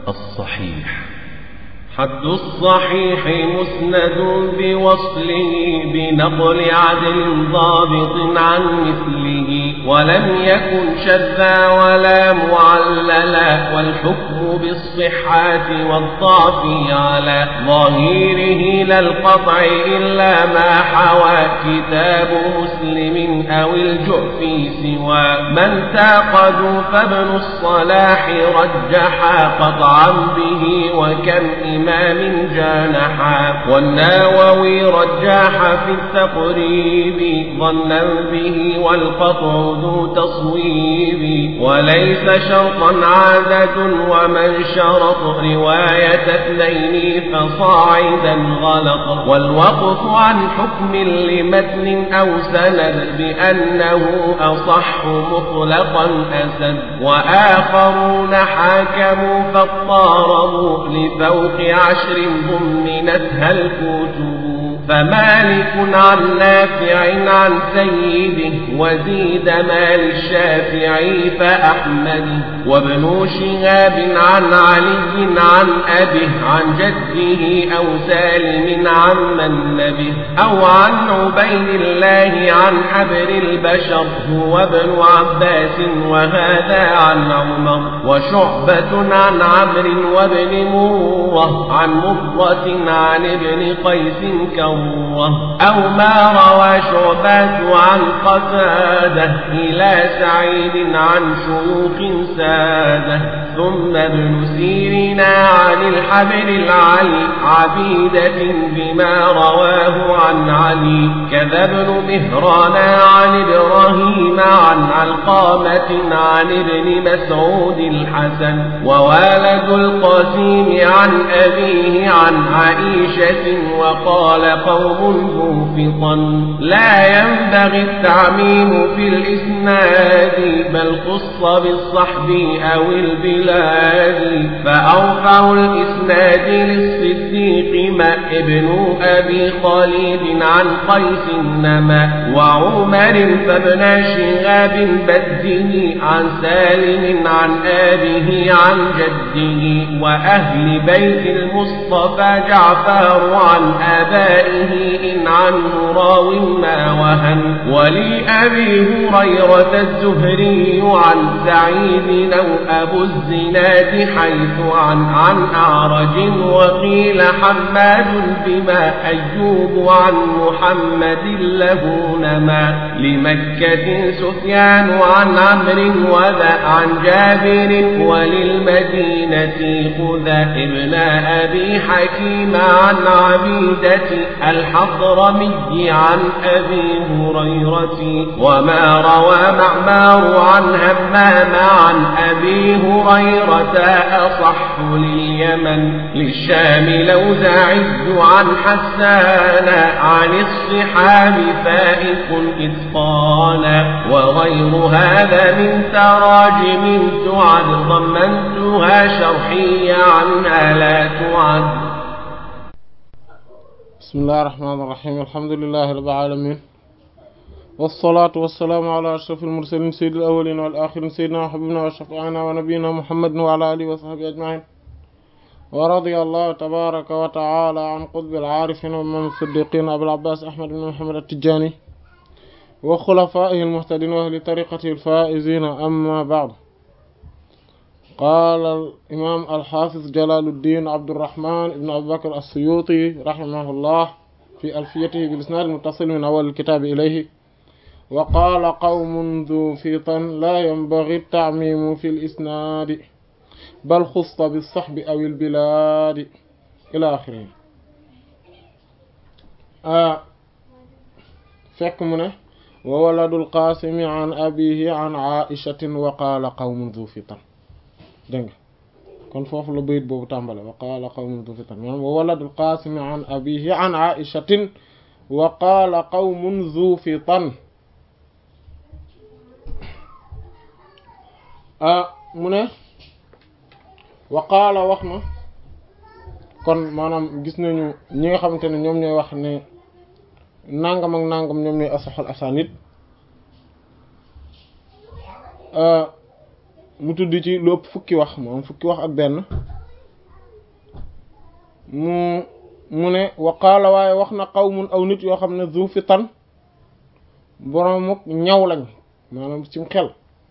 الصحيح حد الصحيح مسند بوصله بنقل عدل ضابط عن مثله ولم يكن شذا ولا معللا والحكم بالصحة والضعف على ظهيره لا القطع إلا ما حوى كتاب مسلم أو الجعف سوى من تعقدوا فابن الصلاح رجحا قطعا به وكم إمام إمام جانحا والناوي رجاح في التقريب ظنا به والقطع ذو تصويب وليس شرطا عادة ومن شرط رواية اثنين فصاعدا غلط والوقف عن حكم لمتن أو سند بأنه أصح مطلقا أسد وآخرون حاكموا فاضطاربوا لفوق عشر ضمنتها الكتب فمالك عن نافع عن سيده وزيد مال الشافعي فأحمد وابن شهاب عن علي عن أبيه عن جده أو سالم عن من نبه أو عن عبيد الله عن حبر البشر هو ابن عباس وهذا عن عمر وشعبة عن عمرو وابن مرة عن مرة عن ابن قيس كرة أو ما روى شعبات عن قتادة إلى سعيد عن شيوخ سادة ثم ابن سيرنا عن الحبر العلي عبيدة بما رواه عن علي كذا ابن مهران عن إبراهيم عن علقامة عن ابن مسعود الحسن ووالد القاسم عن أبيه عن عائشة وقال قوم ذو فطن لا ينبغي التعميم في الإسناد بل خص بالصحب أو البلاد فأرفع الإسناد للصديق ما ابن أبي خالد عن قيس نما وعمر فابن شهاب بده عن سالم عن آبه عن جده وأهل بيت المصطفى جعفر عن آبائه إن عنه راو ما وهن ولأبي هريرة الزهري عن سعيد أو أبو الزناد حيث عن عن أعرج وقيل حماد بما أيوب عن محمد له نما لمكة سفيان عن عمرو وذا عن جابر وللمدينة خذا ابن أبي حكيم عن عبيدة الحضرمي عن أبي هريرة وما روى معمار عن همام عن أبي هريرة أصح لليمن للشام لوزاعي عن حسان عن الصحاب فائق إتقانا وغير هذا من تراجم تعد ضمنتها شرحية عنها لا تعد بسم الله الرحمن الرحيم الحمد لله رب العالمين والصلاة والسلام على أشرف المرسلين سيد الأولين والآخرين سيدنا وحبيبنا وشفيعنا ونبينا محمد وعلى آله وصحبه أجمعين ورضي الله تبارك وتعالى عن قطب العارفين ومن الصديقين أبي العباس أحمد بن محمد التجاني وخلفائه المهتدين وأهل طريقته الفائزين أما بعد قال الإمام الحافظ جلال الدين عبد الرحمن بن أبي بكر السيوطي رحمه الله في ألفيته بالإسناد المتصل من أول الكتاب إليه وقال قوم ذو فيطن لا ينبغي التعميم في الإسناد بل خص بالصحب أو البلاد إلى آخره آه fekk mu ne wa waladul qaasimi an abihi an aishatin wa qaala qawmun dhu fitan dégg nga kon foofu la bayit boobu tàmbale wa qaala qawmun dhu fitan maanaam wa waladul qaasimi an abihi an aishatin wa qaala qawmun dhu fitan ah mu ne wa qaala wax na kon maanaam gis nañu ñi nga xamante ne ñoom ñooy wax ne nangam ak nangam ñoom ñooy asaxal asanid mu tudd ci lu ëpp fukki wax moom fukki wax ak benn mu mu ne waqaala waaye wax na qawmun aw nit yoo xam ne zu fitan boromuk ñaw lañ maanaam ci xel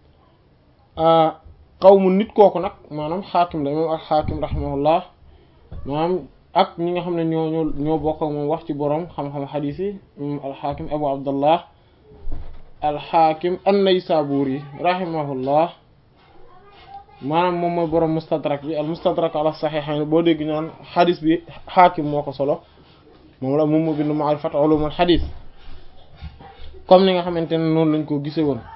qawmun nit kooku nag maanaam xaakim la moom ak xaakim rahimahullah maanaam ak ñi nga xam ne ñoo ñoo ñoo bokk ak moom wax ci borom xam-xam xadiis yi moom alxaakim abu abdallah alxaakim an-naysaburi rahimahullah maanaam moom mooy borom mustadrak bi al mustadrak ala saxiixayn boo dégg ñaan xadis bi xaakim moo ko solo moom la moom moo bind ma'rifat ulumul xadis comme ni nga xamante ne noonu lañ ko gise woon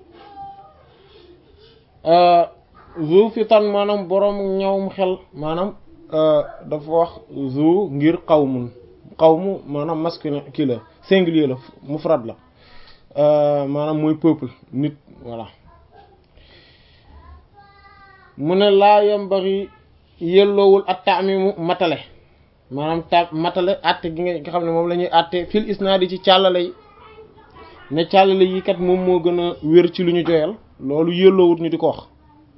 zu fitan maanaam borom ñawum xel maanaam dafa wax zu ngir qawmun qawmu maanaam masculin kii la singulier la mufrad la maanaam mooy peuple nit voilà mu ne laa yambari yelloowul at taamimu matale maanaam ta matale atte gi nga xam ne moom la ñuy atte fil isnaadi ci càllale yi ne càllale yi kat moom moo gën a wér ci lu ñu joyal loolu yelloowut ñu di ko wax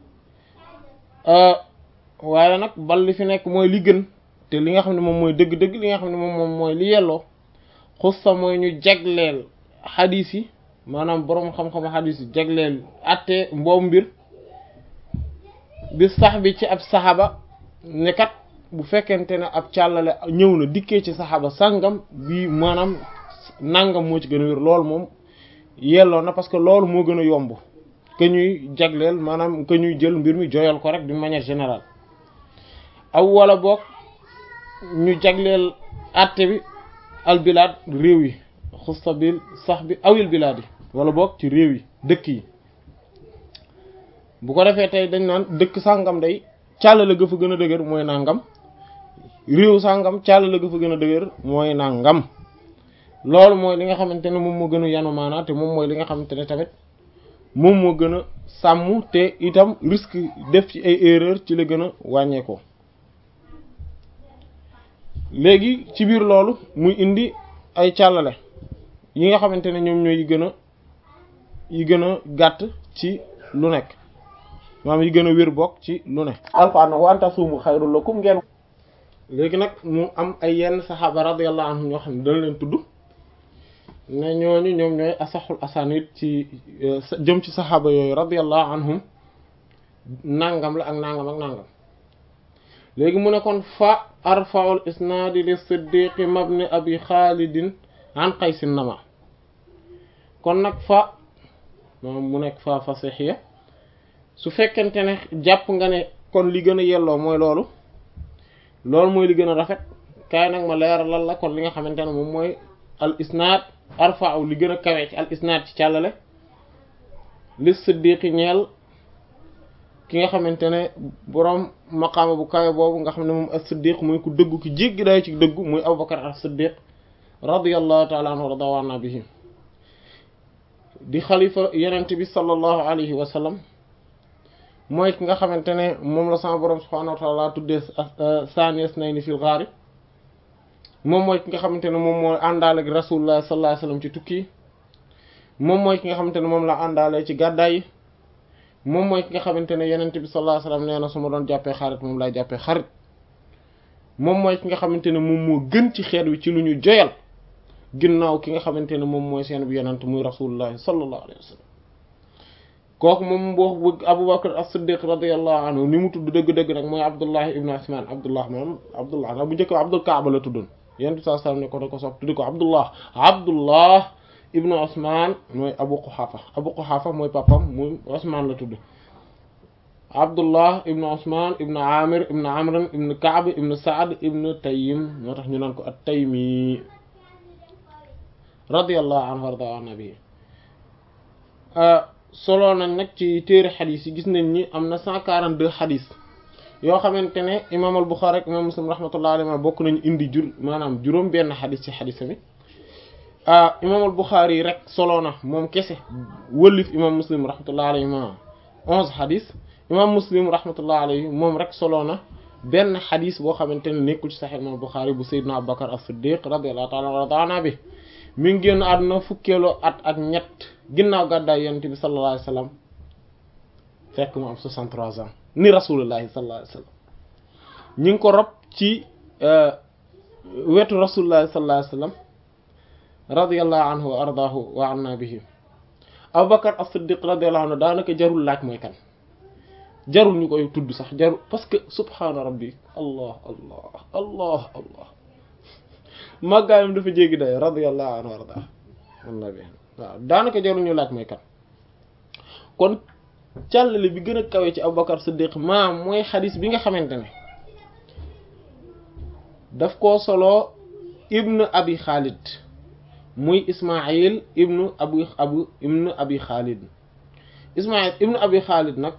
waaye nag bal li fi nekk mooy li gën te li nga xam ne moom mooy dëgg-dëgg li nga xam ne moom moom mooy li yelloo xussa mooy ñu jagleel xadiis yi maanaam boroom xam-xam xadiis yi jagleel atte mboobu mbir bi sax bi ci ab saxaba ne kat bu fekkente ne ab càllale ñëw na dikkee ci saxaba sàngam bi maanaam nangam moo ci gën a wér loolu moom yelloo na parce que loolu moo gën a yomb que ñuy jagleel maanaam que ñuy jël mbir mi joyal ko rek d'une manière générale aw wala boog ñu jagleel àtte bi albilaad réew yi xusta bil sax bi awil bilaad yi wala boog ci réew yi dëkk yi bu ko defee tey dañ naan dëkk sàngam day càllale ga fa gën a dëgër mooy nangam réew sàngam càllale ga fa gën a dëgër mooy nangam loolu mooy li nga xamante ne moom moo gën a yanu maanaa te moom mooy li nga xamante ne tamit moom moo gën a sàmm te itam risque def ci ay erreur ci la gën a wàññeekoo léegi ci biir loolu muy indi ay càllale yi nga xamante ne ñoom ñooy yi gën a yi gën a gàtt ci lu nekk maanaam yi gën a wér bokk ci lu ne alquran nag wa anta suumu xayrul lakum ngeen léegi nag mu am ay yenn saxaaba radiyallahu anhum ñoo xam ne dañ leen tudd ne ñooñu ñoom ñooy asaxul asanid ci jëm ci saxaaba yooyu radiyallahu anhum nangam la ak nangam ak nangam léegi mu ne kon fa arfaul isnaadi li siddiqi mabni abi xaalidin an qaysin nama kon nag fa moom mu nekk fa fasixiya su fekkente ne jàpp nga ne kon li gën a yelloo mooy loolu loolu mooy li gën a rafet kaay nag ma leeral lan la kon li nga xamante ne moom mooy al isnaad arfa'u li gën a kawe ci al isnaad ci càllale li siddiqi ñeel ki nga xamante ne boroom maqaama bu kawe boobu nga xam ne moom as siddiq muy ku dëggu ki jéggi day ci dëggu muy abubakar as siddiq radiyallahu ta'ala anhu wa radawana bihi di xalifa yenent bi sallallahu alayhi wa sallam mooy ki nga xamante ne moom la sama borom subhanahu wa ta'ala tuddee saanies nay ni fil ghaari moom mooy ki nga xamante ne moom moo àndaale ak rasulullah sallallahu alayhi wasallam ci tukki moom mooy ki nga xamante ne moom la àndaale ci gàddaay yi moom mooy ki nga xamante ne yenent bi sallallahu alayhi wasallam nee na su ma doon jàppee xarit moom lay jàppee xarit moom mooy ki nga xamante ne moom moo gën ci xeet wi ci lu ñu joyal ginnaaw ki nga xamante ne moom mooy seen bi yenent muy rasulullah sallallahu alayhi wasallam kooku moom boo bëgg Abubakar as-Siddiq radiyallahu anhu ni mu tudd dëgg-dëgg nag mooy Abdullah ibn Usman Abdullah moom Abdullah nag bu njëkk Abdul Kaaba la tuddoon yent bi sallallahu alayhi wasallam ne ko da ko sopp tuddi ko Abdullah Abdullah ibn Usman mooy Abu Quhafa Abu Quhafa mooy papam muy Usman la tudd Abdullah ibn Usman ibn Amir ibn Amr ibn Ka'b ibn Sa'd ibn Taym moo tax ñu naan ko at-Taymi radiyallahu anhu warda an nabi solo nañ nag ci téere xadis yi gis nañ ni am na 142 xadis yoo xamante ne imaam al Buxaari ak imaam Muslim rahmatullahi alayhi bokk nañu indi jur maanaam juróom benn xadis ci xadis mi imaam al Buxaari rek solo na moom kese wëllif imaam Muslim rahmatullahi alayhi ma 11 xadis imaam Muslim rahmatullahi alayhi moom rek solo na benn xadis boo xamante ne nekkul ci Sahih imaam Buxaari bu Seydina Abubakar as-Siddiq radiyallahu ta'ala anhu bi mi ngi génn àdduna fukkeeloo at ak ñett ginnaaw gàddaay yonent bi sallallahu alayhi wasallam fekk mu am 63 ans ni rasulullahi sallallahu alayhi wasallam ñi ngi ko rob ci wetu rasulullah sallallahu alayhi wasallam radiyallahu anhu wa ardaahu wa anna bihi Abubakar as-Siddiq radiyallahu anhu daanaka jarul laaj mooy kan jarul ñu koy tudd sax jarul parce que subhaana rabbi allah allah allah allah màggaayam dafa jéggi day radiyallahu anhu wa ardaahu anna bihi waaw daanaka jarul ñu laaj mooy kan kon càllale bi gën a kawe ci Abubakar Siddiq maam mooy xadis bi nga xamante ne daf koo solo ibnu abi Khalid muy Ismaïl ibnu abu abu ibnu abi Khalid Ismaïl ibnu abi Khalid nag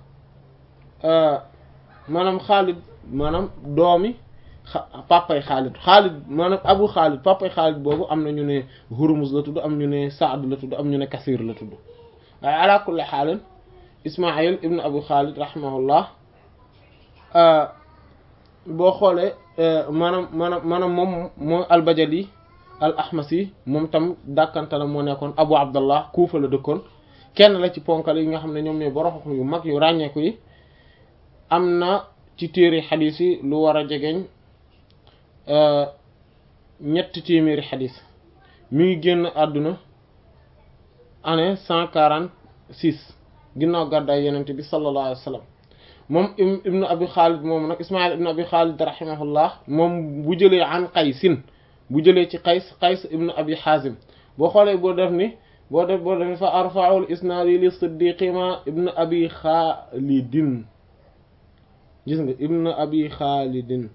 maanaam Khalid maanaam doomi papay Khalid Khalid maanaam abu Khalid papay Khalid boobu am na ñu ne Hurmuz la tudd am ñu ne Saad la tudd am ñu ne Kasir la tudd waaye ala kulli xaalin Ismaïl ibnu abu Khalid rahimahullah boo xoolee maanaam maanaam maanaam moom mooy albajali al ahmasi moom tam dàkkanta moo nekkoon abu abdallah kuufa la dëkkoon kenn la ci ponkal yi nga xam ne ñoom ñooy borom yu mag yu ràññeeku yi am na ci téere xadis yi lu war a jegeñ ñetti téeméeri xadis mi ngi génn àdduna année cent quarante six ginnaaw gàddaay yenente bi sallallahu alayhi wa sallam moom ibnu abi xaalid moom nag ismail ibnu abi xaalid rahimahullah moom bu jëlee an qaysin bu jëlee ci qays qays ibnu abi xaazim boo xoolee boo def ni boo def boo def ni fa arfaul isnaadi li siddiqima ibnu abi xaalidin gis nga ibnu abi xaalidin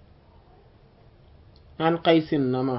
an qaysin nama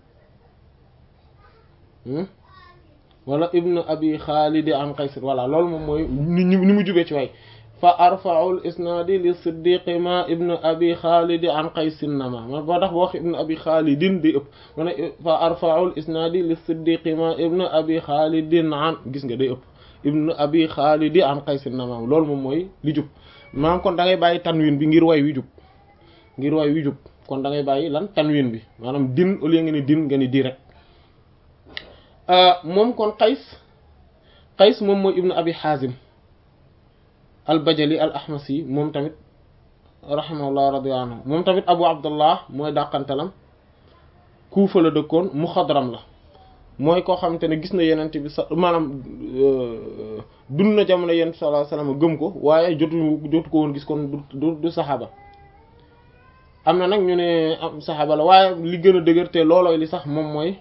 wala ibnu abi xaalidi an qaysin voilà loolu moom mooy ni ni mu jubee ci waay fa arfaul isnaadi li siddiqi ma ibnu abi xaalidi an qaysin nama man boo tax boo wax ibnu abi xaalidin di ëpp ma ne fa arfaul isnaadi li siddiqi ma ibnu abi xaalidin an gis nga day ëpp ibnu abi xaalidi an qaysin nama loolu moom mooy li jub maanaam kon da ngay bàyyi tanwin bi ngir way wi jub ngir way wi jub kon da ngay bàyyi lan tanwin bi maanaam din au lieu nga ni din nga ni di rek moom kon qays qays moom mooy ibnu abi xaazim al bajali al ahmasi moom tamit rahimahullah radiyallahu anhu moom tamit abu abdullah mooy dàqantalam kuufa la dëkkoon muxadram la mooy koo xamante ne gis na yenent bi sa maanaam dund na jamono yenent sallallahu alayhi wasallam gëm ko waaye jotu jotu ko woon gis kon du du saxaaba am na nag ñu ne am saxaaba la waaye li gën a dëgër te loolooy li sax moom mooy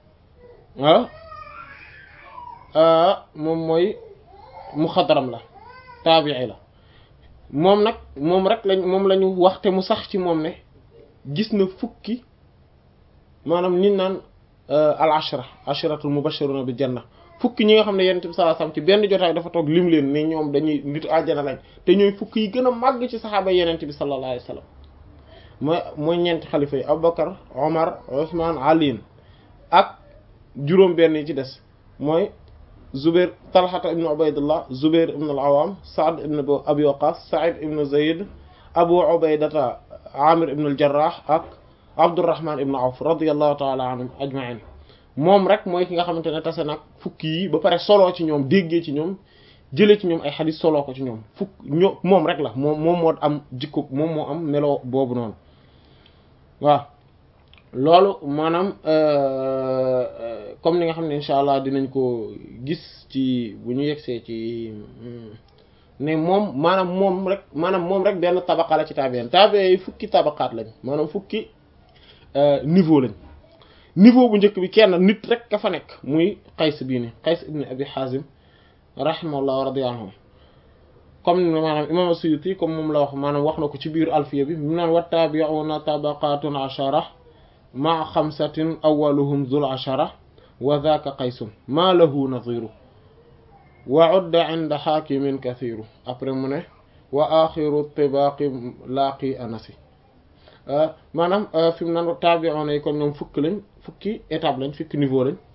ah moom mooy muxadram la taabii la moom nag moom rek lañ moom la ñu waxte mu sax ci moom ne gis na fukki maanaam nit naan al ashra ashratul mubashiruna bil janna fukki ñi nga xam ne yonent bi sallallahu alayhi wasallam ci benn jotaay dafa toog lim leen ne ñoom dañuy nitu àjjana lañ te ñooy fukki yi gën a màgg ci saxaaba yonent bi sallallahu alayhi wasallam mooy mooy ñeenti xalifa yi Abubakar Omar Ousmane Ali ak juróom benn yi ci des mooy Zubair Talhata ibn Ubaydullah Zubair ibn al-Awwam Saad ibn Abi Waqqas Sa'id ibn Zayd Abu Ubaydata Amir ibn al-Jarrah ak Abdurrahman ibn Awf radiyallahu ta'ala anhum ajma'in moom rek mooy ki nga xamante ne tase nag fukki yi ba pare soloo ci ñoom déggee ci ñoom jëlee ci ñoom ay xadis soloo ko ci ñoom fukk ñoo moom rek la moom moom moo am jikko moom moo am melo boobu noonu waaw loolu maanaam comme ni nga xam ne incha allah dinañ ko gis ci bu ñu yegsee ci ne moom maanaam moom rek maanaam moom rek benn tabaqa la ci taabeen taabee yi fukki tabaqaat lañ maanaam fukki niveau lañ niveau bu njëkk bi kenn nit rek ka fa nekk muy qays bii ni qays ibn abi hazim rahimahullah wa radiya anhu comme ni maanaam imam as-Suyuti comme moom la wax maanaam wax na ko ci biir alfiya bi mu naan wa tabi'una tabaqatun ashara ma xamsatin awaluhum zul ashara wa dhaka qaysun ma lahu nadhiru wa udda inda hakimin kathiru après mu ne wa axiru tibaqi laaqi anasi maanaam fi mu naan tabi'una yi kon ñoom fukki lañ fukki étape lañ fukki niveau lañ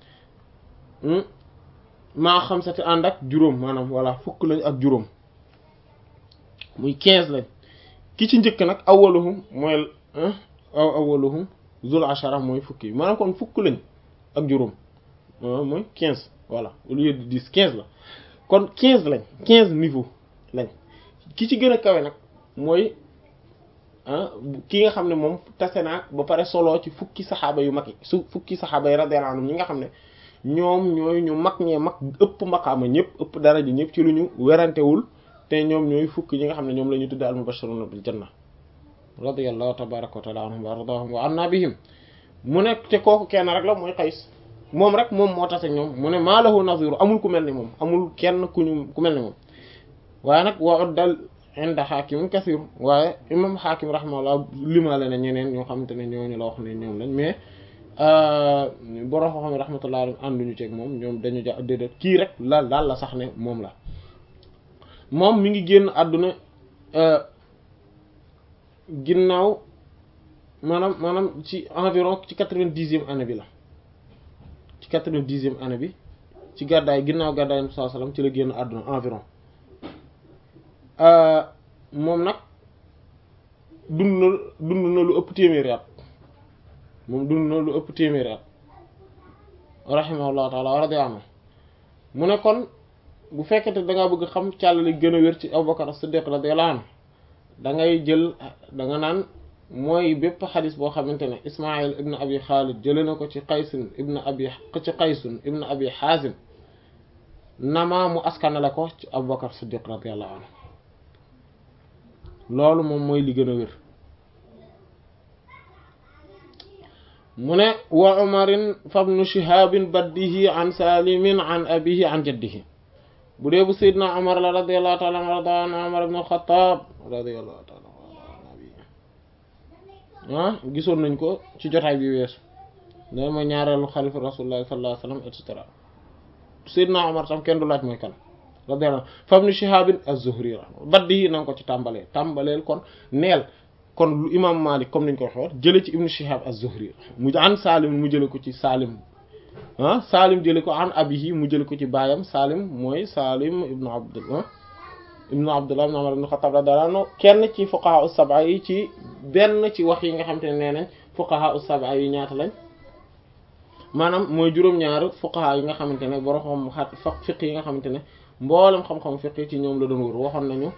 maa xamsati ànd ak juróom maanaam voilà fukk lañ ak juróom muy quinze lañ ki ci njëkk nag awaluhum mooy aw awaluhum zul ashara mooy fukki yi maanaam kon fukk lañ ak juróom mooy quinze voilà au lieu de dix quinze la kon quinze lañ quinze niveau lañ ki ci gën a kawe nag mooy ki nga xam ne moom tase naag ba pare solo ci fukki saxaaba yu mag yi su fukki saxaaba yi radiyallahu anhum ñi nga xam ne ñoom ñooy ñu mag ñee mag ëpp maqaama ñëpp ëpp daraja ñëpp ci lu ñu werantewul te ñoom ñooy fukki ñi nga xam ne ñoom la ñu tudde al mubashiruna bil janna radiyallahu tabaraka wa taala anhum wa ardahum wa anna bihim mu nekk te kooku kenn rek la mooy Qays moom rek moom moo tase ñoom mu ne maa lahu naziru amul ku mel ni moom amul kenn ku ñu ku mel ni moom waaye nag wa uddal inda xaakim kasir waaye imam xaakim rahimahullah limaale na ñeneen ñoo xamante ne ñooñu la wax ne ñoom lañ mais borom xam-xam rahmatullah alayhi ànduñu ceeg moom ñoom dañu ja déedéet kii rek la daal la sax ne moom la moom mi ngi génn àdduna ginnaaw maanaam maanaam ci environ ci quatre-vingt-dixième année bi la ci quatre-vingt-dixième année bi ci gàddaay ginnaaw gàddaay sallallahu alayhi wasallam ci la génn àdduna environ moom nag dund na dund na lu ëpp téeméeri at moom dund na lu ëpp téeméeri at rahimahullahu taala wa radiya anhu mu ne kon bu fekkete da ngaa bëgg xam càllali gën a wér ci Abubakar as-Siddiq radiyallahu anhu da ngay jël da nga naan mooy bépp xadis boo xamante ne Ismaïl ibn Abi Khalid jëlee na ko ci Qaysun ibn Abi ci Qaysun ibn Abi Hazim nama mu askanale ko ci Abubakar Siddiq radiyallahu anhu loolu moom mooy li gën a wér mu ne wa umarin fabnu shihabin baddihi an salimin an abihi an jaddihi bu dee bu sayyidna umar la radiyallahu ta'ala anhu warda an umar ibn al-khattab radiyallahu ta'ala ah gisoon nañ ko ci jotaay bi weesu da mooy ñaareelu xalifa rasulullah sallallahu alayhi wasallam et cetera sayyidna umar tam kenn du laaj mooy kan radiyallahu fabnu shihabin az-zuhri baddihi na nga ko ci tàmbaleel tàmbaleel kon neel kon lu imam malik comme niñ ko waxee jële ci ibnu shihab az-zuhri mu an salim mu jële ko ci salim ah salim jële ko an abihi mu jële ko ci baayam salim mooy salim ibnu abdullah ibnu abdullah ibnu umar ibnu xattaab radiyallahu anhu kenn ci fuqaha us-sab'a yi ci benn ci wax yi nga xam te ne nee nañ fuqaha us-sab'a yi ñaata lañ maanaam mooy juróom-ñaar fuqaha yi nga xamante ne borom xam xat fa fiq yi nga xamante ne mboolem xam-xam fiq ci ñoom la doon wër waxoon nañu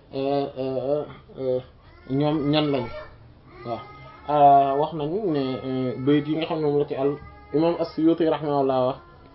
ñoom ñan lañu waaw wax nañu ne bayit yi nga xam ne moom la ci al imam as-Suyuti rahimahullah wax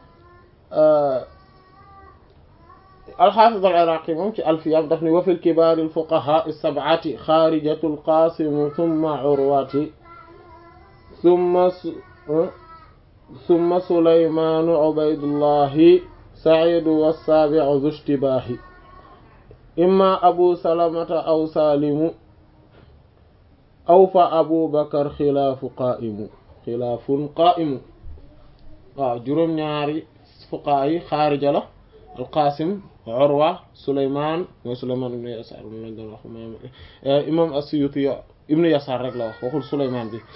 al-Hafiz al-Iraqi moom ci alfiyam daf ni wa fil kibaar al-fuqaha as-sab'ati xaarijatu al-Qasim thumma Urwati thumma thumma Sulaymaan Ubaydullahi Sa'iid was-saabi'u dhu ishtibaahi imma Abu Salamata aw Saalimu aw fa Abu Bakar xilaafu qaa'imu xilaafun qaa'imu waaw juróom-ñaari fuqahaa yi xaarija la al-Qaasim Urwa Souleymane mooy Souleymane ibn Yasaar lañ doon wax imam as-Suyuti ibn Yasaar rek la wax waxul Souleymane bi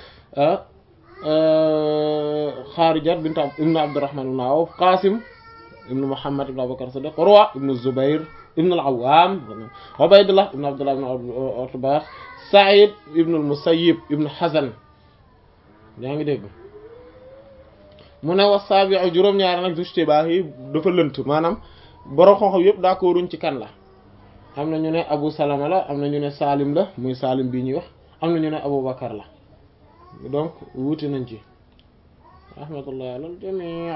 Xaarija bint ibn Abdurrahman ibn Awf Qaasim ibn Muhammad ibn Abubakar Siddiq Urwa ibn Zubayr ibn al-Awwam Ubaydullah ibn Abdullah ibn Utba Sa'id ibn al-Musayyib ibn Hazan yaa ngi dégg mu ne wa saabi'u juróom-ñaari nag ishtibah yi dafa lënt maanaam borom xam-xam yëpp d'accorduñ ci kan la am na ñu ne Abu Salama la am na ñu ne Salim la muy Salim bii ñuy wax am na ñu ne Abu Bakar la donc wuute nañ ci rahmatullah alal jamii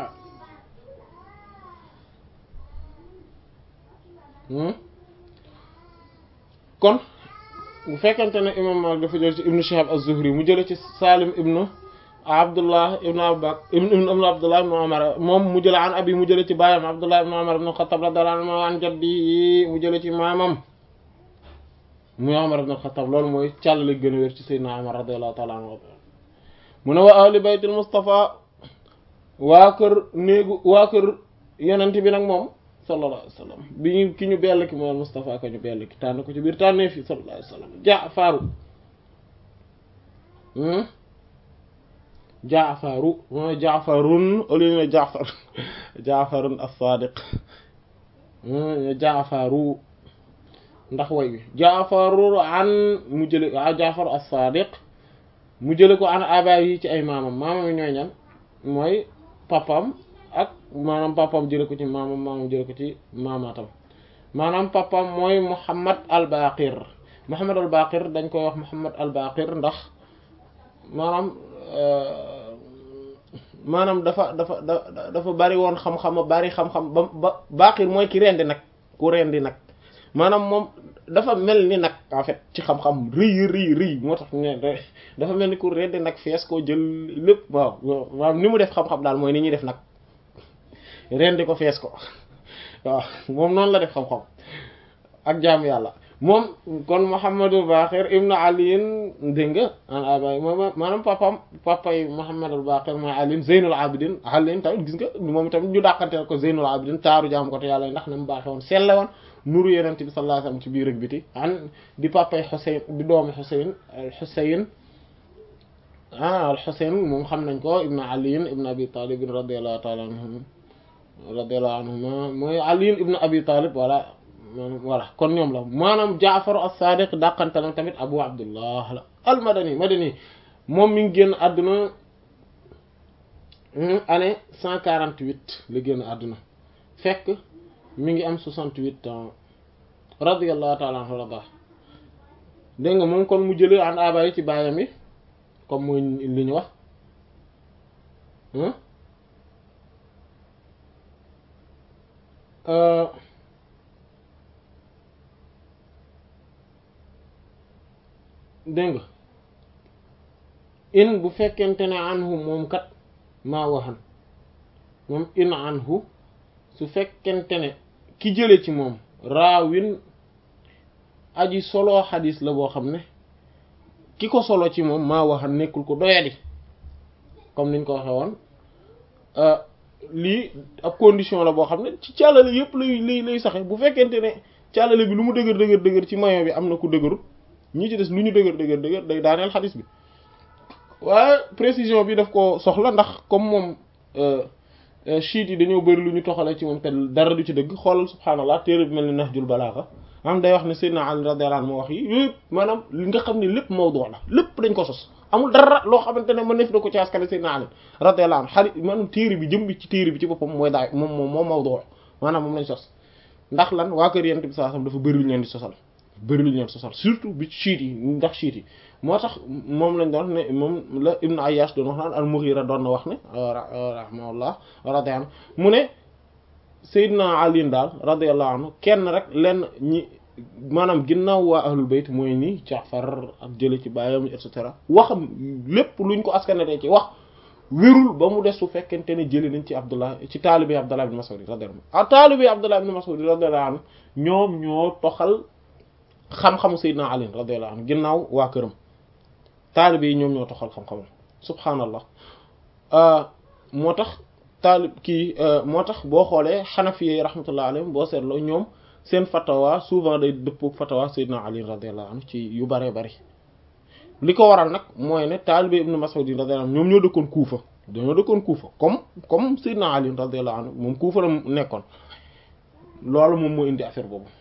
kon bu fekkente ne imam Malik dafa jël ci ibnu Shihab az-Zuhri mu jële ci Salim ibnu Abdullah ibnu Abubakar ibnu Abdullah ibnu Umar moom mu jële an abi mu jële ci baayam Abdullah ibnu Umar ibnu Khattab radiyallahu anhu an jaddi mu jële ci maamam muy Umar ibnu Khattab loolu mooy càllale gën a wér ci Seydina Umar radiyallahu ta'ala anhu mu ne wa ahli baytil Mustafa waa kër néegu waa kër yonent bi nag moom sallallahu alayhi wa sallam bi ñu ki ñu bell ki mooy Mustafa ka ñu bell ki tànn ko ci biir tànnee fi sallallahu alayhi wa sallam Jaafaru Jaafaru mooy Jaafarun au lieu ne Jaafar Jaafarun as-Sadiq Jaafaru ndax way bi Jaafaru an mu jële Jaafaru as-Sadiq mu jële ko an abaay yi ci ay maamam maamam yi ñooy ñan mooy papam ak maanaam papam jële ko ci maamam maamam jële ko ci maamaatam maanaam papam mooy Muhammad al-Baqir Muhammad al Baqir dañ koy wax Muhammad al Baqir ndax maanaam maanaam dafa dafa da dafa bari woon xam-xam bari xam-xam ba ba Baqir mooy ki rendi nag ku rendi nag maanaam moom dafa mel ni nag en fait ci xam-xam rëy rëy rëy moo tax ne dafa mel ni ku rendi nag fees koo jël lépp waaw maanaam ni mu def xam-xam daal mooy ni ñuy def nag rendi ko fees ko waaw moom noonu la def xam-xam ak jaamu yàlla moom kon Muhammadul Baqir ibnu aliin dégg nga an abay moom maanaam papam papay Muhammadul Baqir mooy aliin Zeynul Abidin aliin tamit gis nga moom tamit ñu dàqanteel ko Zeynul Abidin taaru jaamu ko te yàlla ndax na mu baaxe woon selle woon nuru yenent bi sallallahu alayhi wasallam ci biir ak biti an di papay Xuseyn di doomu Xuseyn Xuseyn ah al Xuseyn moom xam nañ ko ibnu aliin ibnu abi talib radiyallahu ta'ala anhum radiyallahu anhuma mooy aliin ibnu abi talib wala voilà kon ñoom la maanaam Jaafar as-Sadiq dàqantalam tamit Abu Abdullah la al-Madani madani moom mi ngi génn àdduna année cent quarante huit la génn àdduna fekk mi ngi am soixante huit ans radiyallahu ta'ala anhu la baax dégg nga moom kon mu jëlee an abayi ci baayam yi comme mooy li ñu wax dégg nga in bu fekkente ne anhu moom kat maa waxan moom in anhu su fekkente ne ki jële ci moom raawin aji solo xadis la boo xam ne ki ko solo ci moom maa waxan nekkul ko doyadi comme niñ ko waxe woon lii ab condition la boo xam ne ci càllale yëpp lay lay lay saxe bu fekkente ne càllale bi lu mu dëgër dëgër dëgër ci mayo bi am na ku dëgërut ñi ci des lu ñu dëgër dëgër dëgër day daaneel xadis bi waaye précision bi daf ko soxla ndax comme moom chiites yi dañoo bëri lu ñu toxale ci moom te dara du ci dëgg xoolal subhaanallah téere bi mel ni Nahjul Balaaga am day wax ne Seydina Ali radiyallahu anhu moo wax yi yëpp maanaam li nga xam ne lépp mawdu la lépp dañ ko sos amul dara loo xamante ne mën nef da ko ci askane Seydina Ali radiyallahu anhu xarit maanaam téere bi jëm bi ci téere bi ci boppam mooy daay moom moom moo mawdu maanaam moom lañ sos ndax lan waa kër Yonent bi sallallahu alayhi wasallam dafa bëri lu ñu leen di sosal bëri lu ñu leen sosal surtout bi chiites yi ndax chiites yi moo tax moom lañ doon ne moom la Ibn Ayyash doon wax naan al-Mughira doon na wax ne rahimahullah radiyallahu anhu mu ne Seydina Ali daal radiyallahu anhu kenn rek lenn ñi maanaam ginnaaw waa ahlul bayt mooy ni Jaafar ak jële ci baayam et cetera waxam lépp luñ ko askanate ci wax wérul ba mu des su fekkente ne jële nañ ci Abdullah ci taalibi Abdullah ibn Mas'ud radiyallahu anhu ah taalibi Abdullah ibn Mas'ud radiyallahu anhu ñoom ñoo toxal xam-xamu Seydina Ali radiyallahu anhu ginnaaw waa këram taalibe yi ñoom ñoo toxal xam-xamam subhaanallah moo tax taalib kii moo tax boo xoolee xanafi rahmatullah alayhim boo seetloo ñoom seen fatawa souvent day dëppook fatawa Seydina Ali radiyallahu anhu ci yu bëree bëri li ko waral nag mooy ne taalibe ibnu Mas'ud radiyallahu anhu ñoom ñoo dëkkoon Kuufa dañoo dëkkoon Kuufa comme comme Seydina Ali radiyallahu anhu moom Kuufa la nekkoon loolu moom moo indi affaire boobu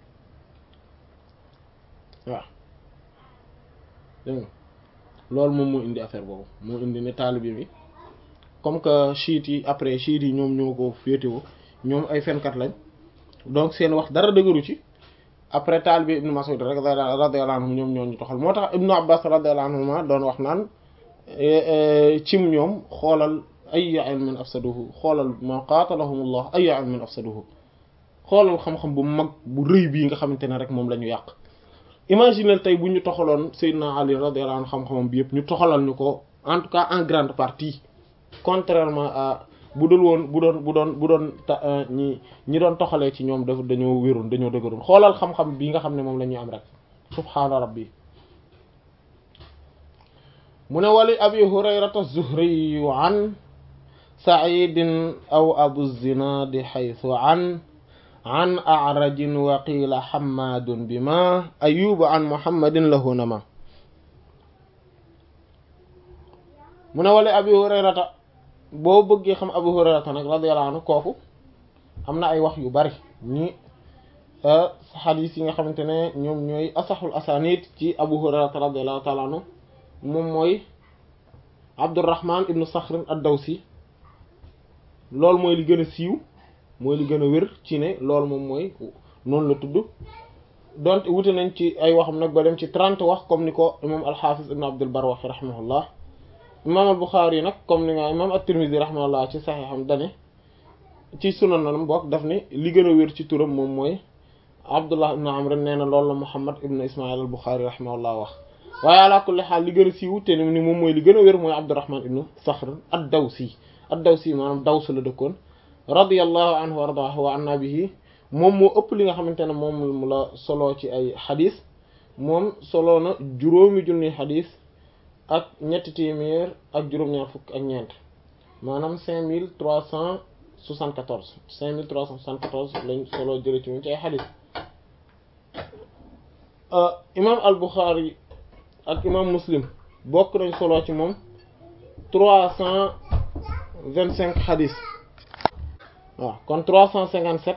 waaw dégg nga loolu moom moo indi affaire boobu moo indi ne taalibe bi comme que chiites yi après chiites yi ñoom ñoo ko féetewoo ñoom ay fenkat lañ donc seen wax dara dëgëru ci après taalibe ibnu Mas'ud rek radiyallahu anhu ñoom ñoo ñu toxal moo tax ibnu Abbas radiyallahu anhuma doon wax naan cim ñoom xoolal ayya ilmin afsaduhu xoolal ma qatalahumullah ayya ilmin afsaduhu xoolal xam-xam bu mag bu rëy bii nga xamante ne rek moom la ñu yàq imaginez tey bu ñu toxaloon Seydina Ali radiyallahu anhu xam-xamam bi yëpp ñu toxalal ñu ko en tout cas en grande partie contrairement à bu dul woon bu doon bu doon bu doon ta ñi ñi doon toxalee ci ñoom dafa dañoo wéroon dañoo dëgëroon xoolal xam-xam bi nga xam ne moom la ñuy am rek subhaana rabbi mu ne wali abi hurayrata zuhriyu an saidin aw abu zinadi xaytu an an arajin wa qiila xammaadun bima ayuba an muhammadin lahu nama mu ne wala abi hurayrata boo bëggee xam abu hurayrata nag radiyallahu anhu kooku am na ay wax yu bari ñi xadiis yi nga xamante ne ñoom ñooy asaxul asanid ci abu hurayrata radiyallahu taala anhu moom mooy abdurrahman ibnu saxrin ad-dawsi loolu mooy li gën a siiw mooy li gën a wér ci ne loolu moom mooy noonu la tudd donte wute nañ ci ay waxam nag ba dem ci 30 wax comme ni ko imam al-Hafiz ibn Abdul Barr waxi rahimahullah imam al-Bukhari yi nag comme ni nga imam at-Tirmidhi rahimahullah ci saxiixam dane ci sunanam bokk daf ni li gën a wér ci turam moom mooy Abdullah ibn Amr nee na loolu la Muhammad ibn Ismail al-Bukhari rahimahullah wax waaye ala kulli xaal li gën a siiw te ni moom mooy li gën a wér mooy Abdurrahman ibn Sakhr ad-Dawsi ad-Dawsi maanaam Daws la dëkkoon radiyallahu anhu wa ardaahu wa anna bihi moom moo ëpp li nga xamante ne moom mu la solo ci ay xadis moom solo na juróomi junni xadis ak ñetti téeméer ak juróom-ñaar fukk ak ñeent maanaam cinq mille trois cent soixante-quatorze cinq mille trois cent soixante-quatorze lañ solo jële ci moom ci ay xadis imam al-Bukhari ak imam Muslim bokk nañ solo ci moom trois cent vingt-cinq xadis waaw kon trois cent cinquante-sept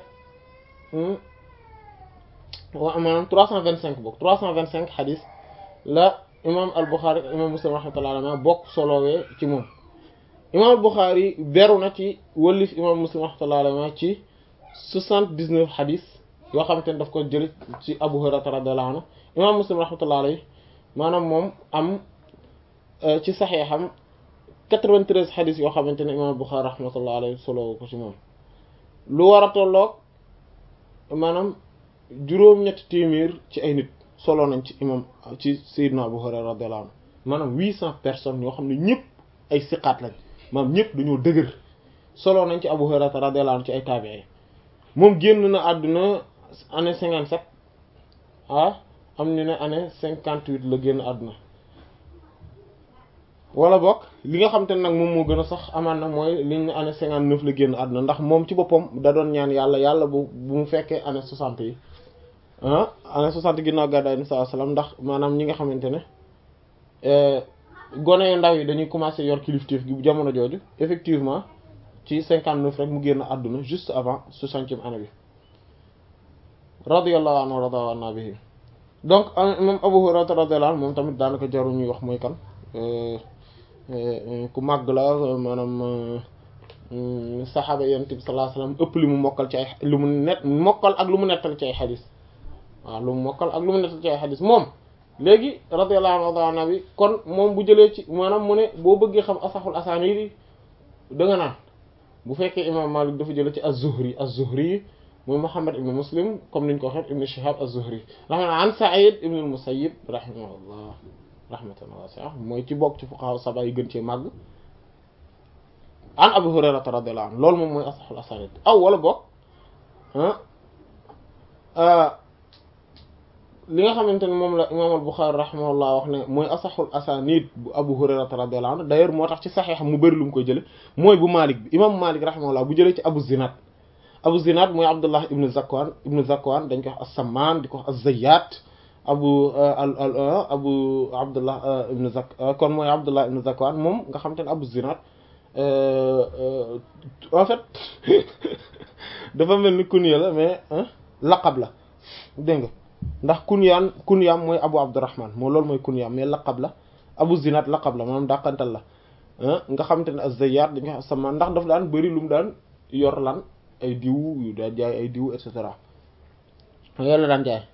waaw maanaam trois cent vingt-cinq bokk trois cent vingt-cinq xadis la imam al-Bukhari ak imam Muslim rahmatullahi alayhi bokk solowee ci moom imam al-Bukhari beru na ci wëllif imam Muslim rahmatullahi alayhi ci soixante-dix-neuf xadis yoo xamante ne daf ko jël ci Abu Hurayra radiyallahu anhu imam Muslim rahmatullahi alayhi maanaam moom am ci saxeexam quatre-vingt-treize xadis yoo xamante ne imam al-Bukhari rahmatullahi alayhi solowo ko ci moom lu war a tolloog maanaam juróom-ñetti téeméer ci ay nit solo nañ ci imam ci Seydina Abu Hurayra radiyallahu anhu maanaam huit cent personnes yoo xam ne ñëpp ay siqaat lañ maanaam ñëpp dañoo dëgër solo nañ ci Abu Hurayra radiyallahu anhu ci ay taabi'i moom génn na àdduna année cinquante sept ah am ñu ne année cinquante huit la génn àdduna wala bokk li nga xam te ne nag moom moo gën a sax amaan na mooy liñ ne année cinquante neuf la génn àdduna ndax moom ci boppam da doon ñaan yàlla yàlla bu bu mu fekkee année soixante yi ah année soixante ginnaaw gàddaay ni sallallahu alayhi wasallam ndax maanaam ñi nga xamante ne gone yu ndaw yi dañuy commencer yor kilifteef gi jamono jooju effectivement ci cinquante neuf rek mu génn àdduna juste avant soixantième année bi radiyallahu anhu wa radiya anna bihi donc moom Abu Hurayra radiyallahu anhu moom tamit daanaka jaru ñuy wax mooy kan ku màgg la maanaam saxaaba yonent bi sallallahu alayhi wasallam ëpp li mu mokkal ci ay lu mu net mokkal ak lu mu nettal ci ay xadis waaw lu mu mokkal ak lu mu nettal ci ay xadis moom léegi radiyallahu anhu bi kon moom bu jëlee ci maanaam mu ne boo bëggee xam asaxul asaaniid da nga naan bu fekkee imam Malik dafa jëlee ci az-Zuhri az-Zuhri muy Muhammad ibn Muslim comme niñ ko waxee ibn Shihab az-Zuhri rahma an Sa'id ibn al-Musayyib rahimahullah rahmatan wasi'a mooy ci bokk ci fuqaha saba yi gën cee màgg an Abu Hurayra radiyallahu anhu loolu moom mooy asaxul asaanid aw wala bokk li nga xamante ne moom la imaam al-Bukhari rahimahullah wax ne mooy asaxul asaanid bu Abu Hurayra radiyallahu anhu d'ailleurs moo tax ci saxiix mu bëri lu mu koy jële mooy bu Malik bi imaam Malik rahimahullah bu jëlee ci Abu Zinad Abu Zinad mooy Abdullah ibn Zakwan ibn Zakwan dañ ko wax as-Samman di ko wax az-Zayyat abu abu Abdullah ibn Zak kon mooy Abdullah ibn Zakwan moom nga xamante ne Abu Zinad en fait dafa mel ni kunya la mais laqab la dégg nga ndax kunyaan kunyaam mooy Abu Abdurrahman moo loolu mooy kunyaam mais laqab la Abu Zinad laqab la maanaam dàqantal la nga xamante ne az-Zayyat dañ ko wax as-Samman ndax daf daan bëri lu mu daan yor lan ay diw yu daan jaay ay diw et cetera yàlla daan jaay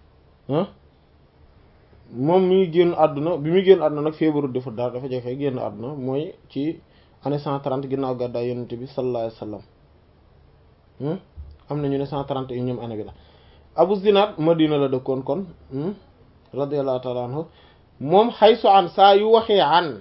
moom mi ngi génn àdduna bi muy génn àdduna nag feebaru dafa daal dafa jafe génn àdduna mooy ci année cent trente ginnaaw gàddaay yonent bi sallallahu alayhi wasallam am na ñu ne cent trente et unième année bi la Abu Zinad Madina la dëkkoon kon radiyallahu ta'ala anhu moom xaysu an saa yu waxee an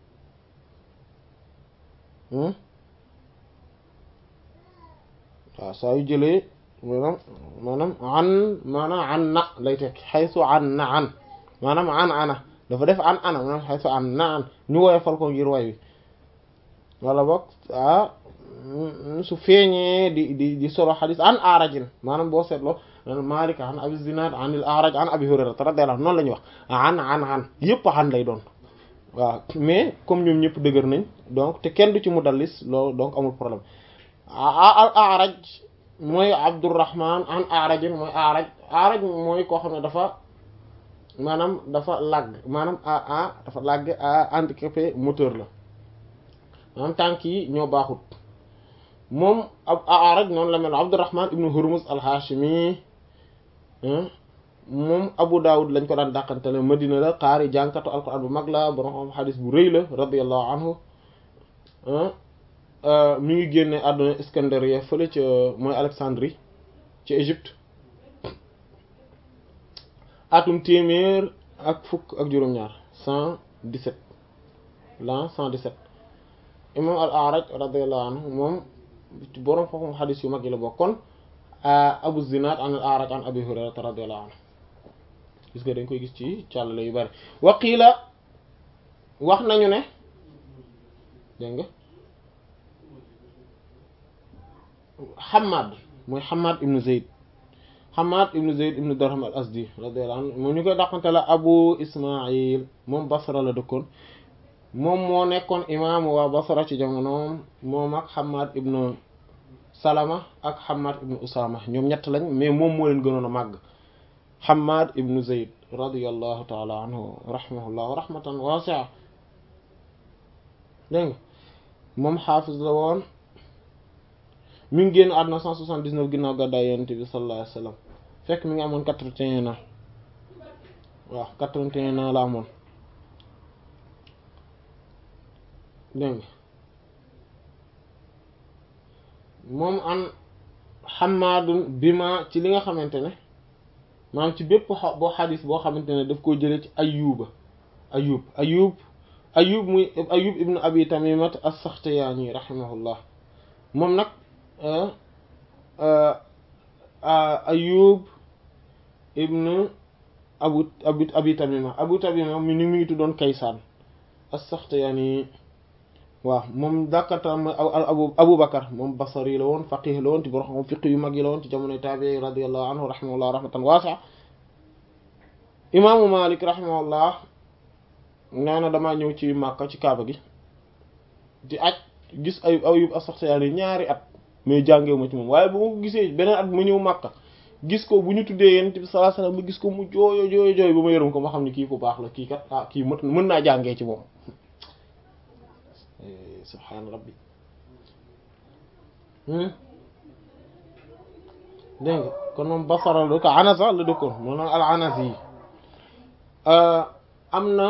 waaw saa yu jëlee maanaam maanaam an maanaam an na lay tekki xaysu an na an maanaam an ana dafa def an ana maanaam xaysu an na an ñu woyofal ko ngir way wi wala boog ah su feeñee di di di solo xadis an aarajin maanaam boo seetloo Maalik an Abi Zinaad an il Aaraj an Abi Hurayra radiyallahu anhu noonu la ñuy wax an an an yëpp an lay doon waaw mais comme ñoom ñëpp dëgër nañ donc te kenn du ci mudallis loolu donc amul problème al Aaraj mooy Abdurrahman an Aarajin mooy Aaraj Aaraj mooy koo xam ne dafa maanaam dafa làgg maanaam a a dafa làgg a handicapé moteur la maanaam tànk yi ñoo baaxut moom ab Aaraj noonu la mel Abdurrahman ibnu Hurmuz al-Hashimi moom Abu Dawud lañ ko daan dàqantele Madina la xaari jànkatu alquran bu mag la borom xam xadis bu rëy la radiyallahu anhu mi ngi génne àdduna Iskandariya fële ca mooy Alexandrie ci Égypte atum téeméer ak fukk ak juróom-ñaar cent dix-sept l'an cent dix-sept imam al-A'raj radiyallahu anhu moom borom xam xadis yu mag yi la bokkoon Abu Zinad an al-A'raj an Abi Hurayrata radiyallahu anhu gis nga dañ koy gis ci càllale yu bari waqiila wax nañu ne dégg nga Hammad mooy Hammad ibnu Zayd Hammad ibnu Zayd ibnu Darham al Asdi radiyallahu anhu moom ñu koy dàqante la Abu Ismail moom Basra la dëkkoon moom moo nekkoon imaamu waa Basra ci jamonoom moom ak Hammad ibnu Salama ak Hammad ibnu Usama ñoom ñett lañ mais moom moo leen gënoon a màgg Hammad ibnu Zayd radiyallahu taala anhu rahimahullah rahmatan wasi'a dégg nga moom xaafis la woon mi ngi génn àdduna 179 ginnaaw gàddaay Yonent bi sallallahu alayhi wa sallam fekk mi ngi amoon 81 ans waaw 81 ans la amoon dégg nga moom an Hammaadun bima ci li nga xamante ne maanaam ci bépp boo xadis boo xamante ne daf koo jëlee ci Ayyuba Ayyub Ayyub Ayyub muy Ayyub ibnu Abi Tamimat as-Saxtiyaani rahimahullah moom nag Ayyub ibnu Abu Abi Abi Tamima Abu Tamima mi ni mu ngi tuddoon Kaysaan as-Saxtiyaani waaw moom dàkkatam abu Abu Bakar moom Basri la woon faqih la woon ci borom fiq yu mag yi la woon ci jamonoy taabii radiyallahu anhu rahimahullah rahmatan waasi'a imaamu Malik rahimahullah nee na damaa ñëw ci Makka ci Kaaba gi di aj gis ay Ayyub as-Saxtiyaani ñaari at mais jàngewu ma ci moom waaye bu ma ko gisee beneen at ma ñëw Makka gis ko bu ñu tuddee Yonent bi sallallahu alayhi wasallam ma gis ko mu jooyo jooyo jooy ba ma yërëm ko ma xam ne kii ku baax la kii kat ah kii mën mën naa jàngee ci moom subhaan rabbi dégg nga kon moom Basra la dëkk Anasa la dëkkoon moo noon al Anasi yi am na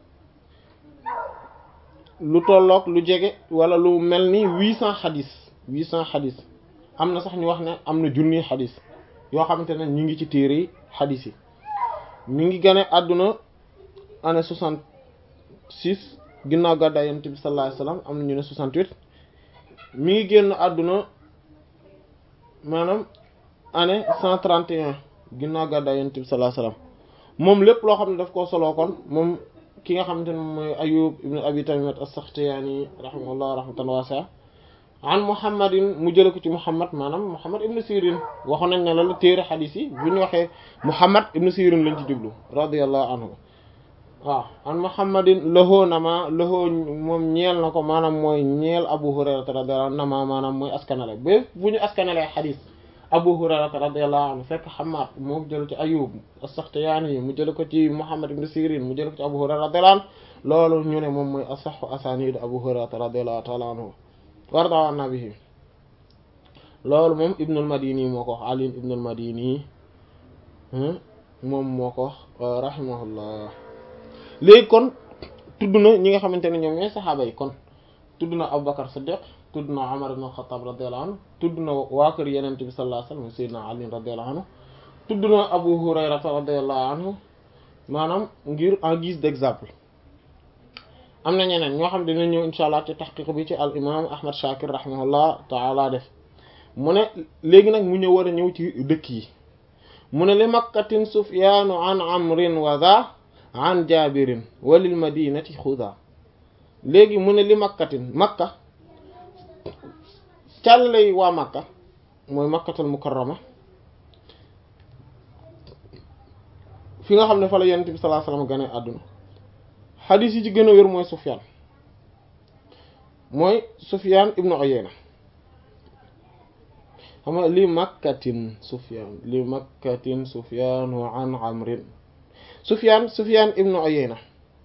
lu tolloog lu jege wala lu mel ni huit cent xadis huit cent xadis am na sax ñu wax ne am na junni xadis yoo xamante ne ñu ngi ci téere yi xadis yi mi ngi gane àdduna année soixante six ginnaaw gàddaay Yonent bi sallallahu alayhi wasallam am na ñu ne soixante-huit mi ngi génn àdduna maanaam année cent trente et un ginnaaw gàddaay Yonent bi sallallahu alayhi wasallam moom lépp loo xam ne daf koo soloo kon moom ki nga xamante ne mooy Ayyub ibn Abi Tamimat as-Saxtiyaani rahimahullah rahmatan waasi'a an Muhammadin mu jële ko ci Muhammad maanaam Muhammad ibn Sirin waxoon nañ ne la la téere xadiis yi bu ñu waxee Muhammad ibn Sirin lañ ci jublu radiyallahu anhu waaw an Muhammadin lahoo nama lahoo moom ñeel na ko maanaam mooy ñeel Abu Hurayrata radiyallahu anhu nama maanaam mooy askanale ba bu ñu askanalee xadiis Abu Hurayrata radiyallahu anhu fekk Hammad moo jël ci Ayyub as-Saxtiyaani mu jële ko ci Muhammad ibn Sirin mu jële ko ci Abu Hurayra radiyallahu anhu loolu ñu ne moom mooy asahhu asaaniid Abu Hurayrata radiyallahu ta'ala anhu warda an nabihi loolu moom Ibn al-Madini moo ko wax Ali Ibn al-Madini moom moo ko wax rahimahullah léegi kon tudd na ñi nga xamante ne ñoom ñooy saxaaba yi kon tudd na Abu Bakar Siddiq tudd na Umar ibn al-Khattab radiyallahu anhu tudd na waa kër Yonent bi sallallahu alayhi wasallam Sayyidina Ali radiyallahu anhu tudd na Abu Hurayra radiyallahu anhu maanaam ngir en guise d'exemple am na ñeneen ñoo xam ne dina ñëw insha allah ci taxqiq bi ci al imam Ahmad Shakir rahimahullah taala def mu ne léegi nag mu ñëw war a ñëw ci dëkk yi mu ne li makkatin Sufyaanu an amrin wa dha an jabirin walil madinati xuda léegi mu ne li makkatin makka càllay waa makka mooy makkatul mukarrama fi nga xam ne fa la yonent bi sallallahu alayhi wasallam gane àdduna xadiis yi ci gën a wér mooy Sufyaan mooy Sufyaan ibnu Uyayna xam nga li makkatin Sufyaan li makkatin Sufyaan wa an amrin Sufyaan Sufyaan ibnu Uyayna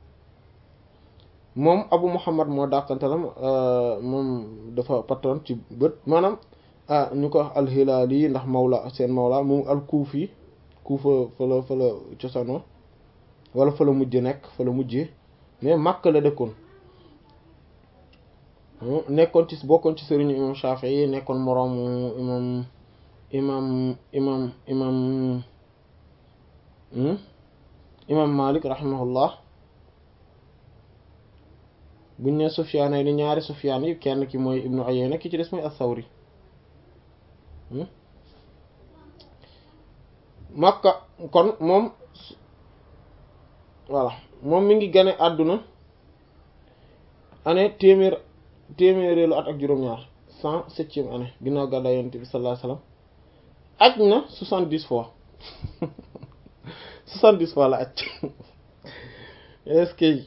moom Abu Muhammad moo dàqantalam moom dafa pattoon ci bët maanaam ñu ko wax al-Hilaali ndax mawla seen mawla moom al-Kuufi Kufa fa la fa la cosaanoo wala fa la mujj nekk fa la mujjee mais Makka la dëkkoon nekkoon ci bokkoon ci sëriñu imam Shafi'i nekkoon moroomu imam imam imam imam imam Malik rahimahullah buñ ne Sufyaan yi ni ñaari Sufyaan yi kenn ki mooy Ibnu Uyayna ki ci des mooy as-Sawri Makka kon moom voilà moom mi ngi gane àdduna année téeméer téeméeréelu at ak juróom-ñaar cent septième année ginnaaw gàddaay Yonent bi sallallahu alayhi wasallam aj na soixante-dix fois soixante-dix fois la aj est-ce que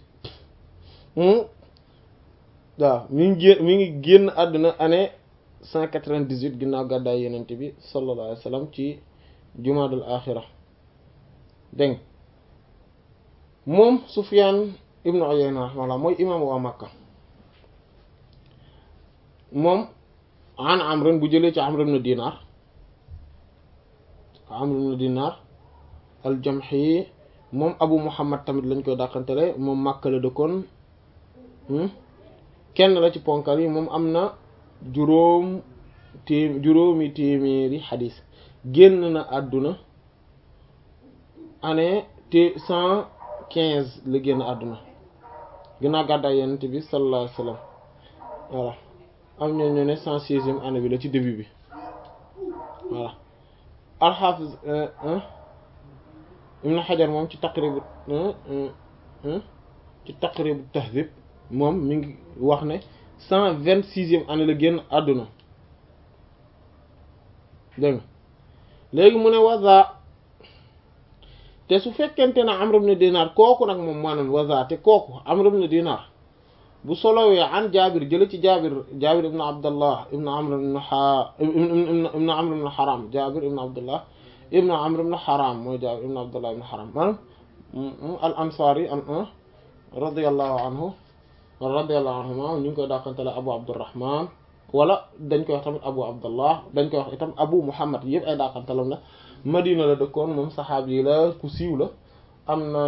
waaw mi ngi génn mi ngi génn àdduna année cent quatre-vingt-dix-huit ginnaaw gàddaay Yonent bi sallallahu alayhi wasallam ci jumaadul axira dégg moom Sufyaan ibnu Uyayna rahimahullah mooy imam waa Makka moom an Amr bu jëlee ci Amr ibn Dinar Amr ibn Dinar al-Jamhi moom Abu Muhammad tamit lañ koy dàqantele moom Makka la dëkkoon kenn la ci ponkal yi moom am na juróom téem juróomi téeméeri xadiis génn na àdduna année te cent quinze la génn àdduna ginnaaw gàddaay Yonent bi sallallahu alayhi wasallam voilà am ñoo ñu ne cent seizième année bi la ci début bi voilà al-Hafiz Ibn Hajar moom ci Taqrib ci Taqrib Tahdhib moom mi ngi wax ne cent vingt sixième année la génn àdduna dégg nga léegi mu ne waza te su fekkente ne Amr ibn Dinar kooku nag moom maanaam waza te kooku Amr ibn Dinar bu solowee an Jaabir jële ci Jaabir Jaabir ibn Abdullah ibn Amr ibn ha ibn Amr ibn Haram Jaabir ibn Abdullah ibn Amr ibn Haram mooy Jaabir ibn Abdullah ibn Haram maanaam al ansari an radiyallahu anhu radiyallahu anhuma ñu ngi koy dàqantele Abu Abdurrahman wala dañ koy wax tamit Abu Abdullah dañ koy wax itam Abu Muhammad yëpp ay dàqantelam la Madina la dëkkoon moom saxaab yi la ku siiw la am na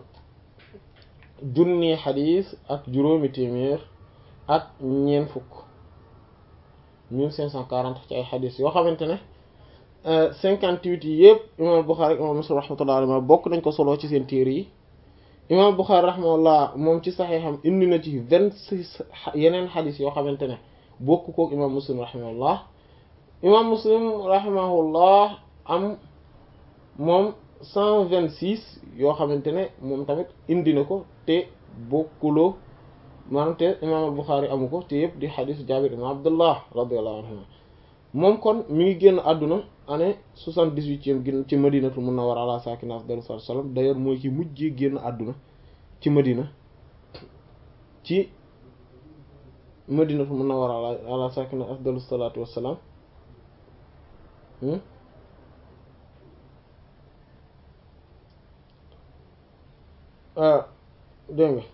junni xadiis ak juróomi téeméer ak ñeent fukk mille cinq cent quarante ci ay xadiis yoo xamante ne cinquante-huit yi yëpp imaam Buxaari imaam Muslim rahmatullahi alayhi bokk nañ ko solo ci seen téere yi imaam Buxaari rahimahullah moom ci saxiixam indi na ci vingt-six yeneen xadiis yoo xamante ne bokk kook imaam Muslim rahimahullah imaam Muslim rahimahullah am moom cent vingt-six yoo xamante ne moom tamit indi na ko te bokkuloo maanaam te imaam Buxaari amu ko te yëpp di xadiis Jaabir ibn Abdullah radiyallahu anhu moom kon mi ngi génn àdduna année soixante-dix-huitième gén ci Madinatul Munawwara ala saakina afdalu salaatu wassalaam d'ailleurs mooy ki mujjee génn àdduna ci Madina ci Madinatul Munawwara ala saakina afdalu salaatu wassalaam dégg nga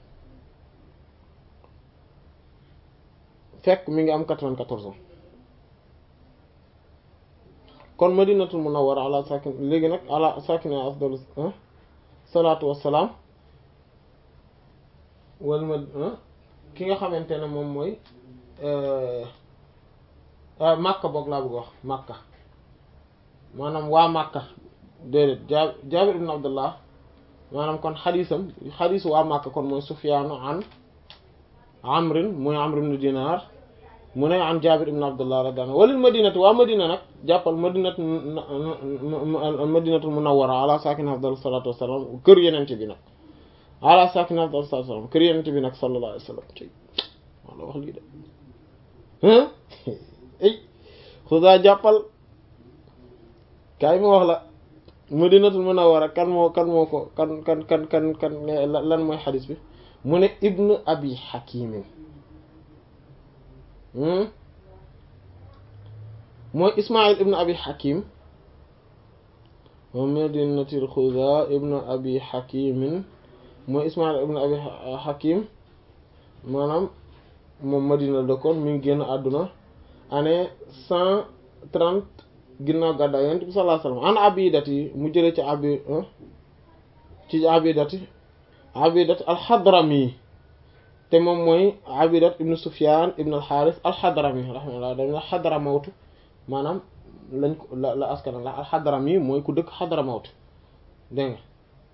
fekk mi ngi am quatre-vingt-quatorze ans kon madinatul munawwara ala sakin léegi nag ala sakina afdalu salaatu wassalaam wal ma ki nga xamante ne moom mooy Makka boog laa bëgg wax Makka maanaam waa Makka déedéet jaa Jaabir ibn Abdullah maanaam kon xadiisam xadiis waa Makka kon mooy Sufyaanu an Amrin mooy Amr ibn Dinar mu ne an Jaabir ibn Abdullah radiyallahu anhu walil madinati waa Madina nag jàppal madinatu madinatul munawwara ala sakin afdal salatu wassalam kër yenent bi nag ala sakin afdal salatu wassalam kër yenent bi nag sallallahu alayhi wasallam ci wala wax lii de ay xuda jàppal kaay ma wax la madinatul munawwara kan moo kan moo ko kan kan kan kan kan lan mooy xadis bi mu ne ibnu abi hakimin mooy ismail ibnu abi hakim wa madinatil xuda ibnu abi hakimin mooy ismail ibnu abi hakim maanaam moom madina la dëkkoon mi ngi génn àdduna année cent trente ginnaaw gàddaay yonent bi sallallahu alayhi wasallam an abidati mu jëlee ci abi ci abidati abidati alxadrami te moom mooy abidat ibnu sufyan ibnu alxaaris alxadrami rahimahullah dañ la xadramawtu maanaam lañ ko la la askana la alxadrami mooy ku dëkk xadramawtu dégg nga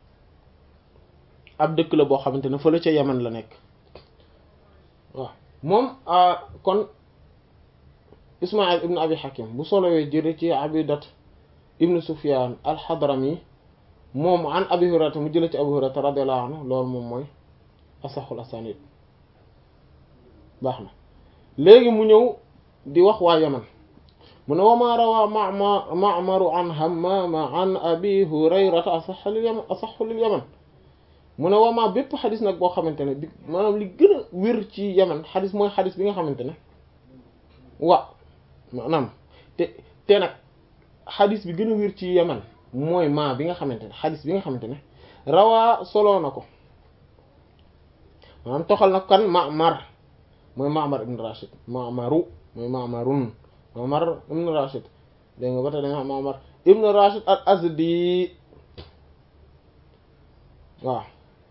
ab dëkk la boo xamante ne fële ca yaman la nekk waaw moom kon ismail ibnu abi hakim bu solowee jëre ci abidat ibnu sufyan alxadrami moom an abi hurayrata mu jële ci abu hurayrata radiyallahu anhu loolu moom mooy asaxul asanid baax na léegi mu ñëw di wax waa yaman mu ne wama rawa mama ma'maru an hammama an abi hurayrata asaxa lil yaman asaxu lil yaman mu ne wama bépp xadis nag boo xamante ne bi maanaam li gën a wér ci yaman xadis mooy xadis bi nga xamante ne wa maanaam te te nag xadis bi gën a wér ci yaman mooy maa bi nga xamante ne xadis bi nga xamante ne rawaa soloo na ko maanaam toxal na kan Ma'mar mooy Ma'mar ibn Rashid Ma'maru mooy Ma'marun Ma'mar ibn Rashid dégg nga ba tey dañu Ma'mar ibn Rashid al Azdi waaw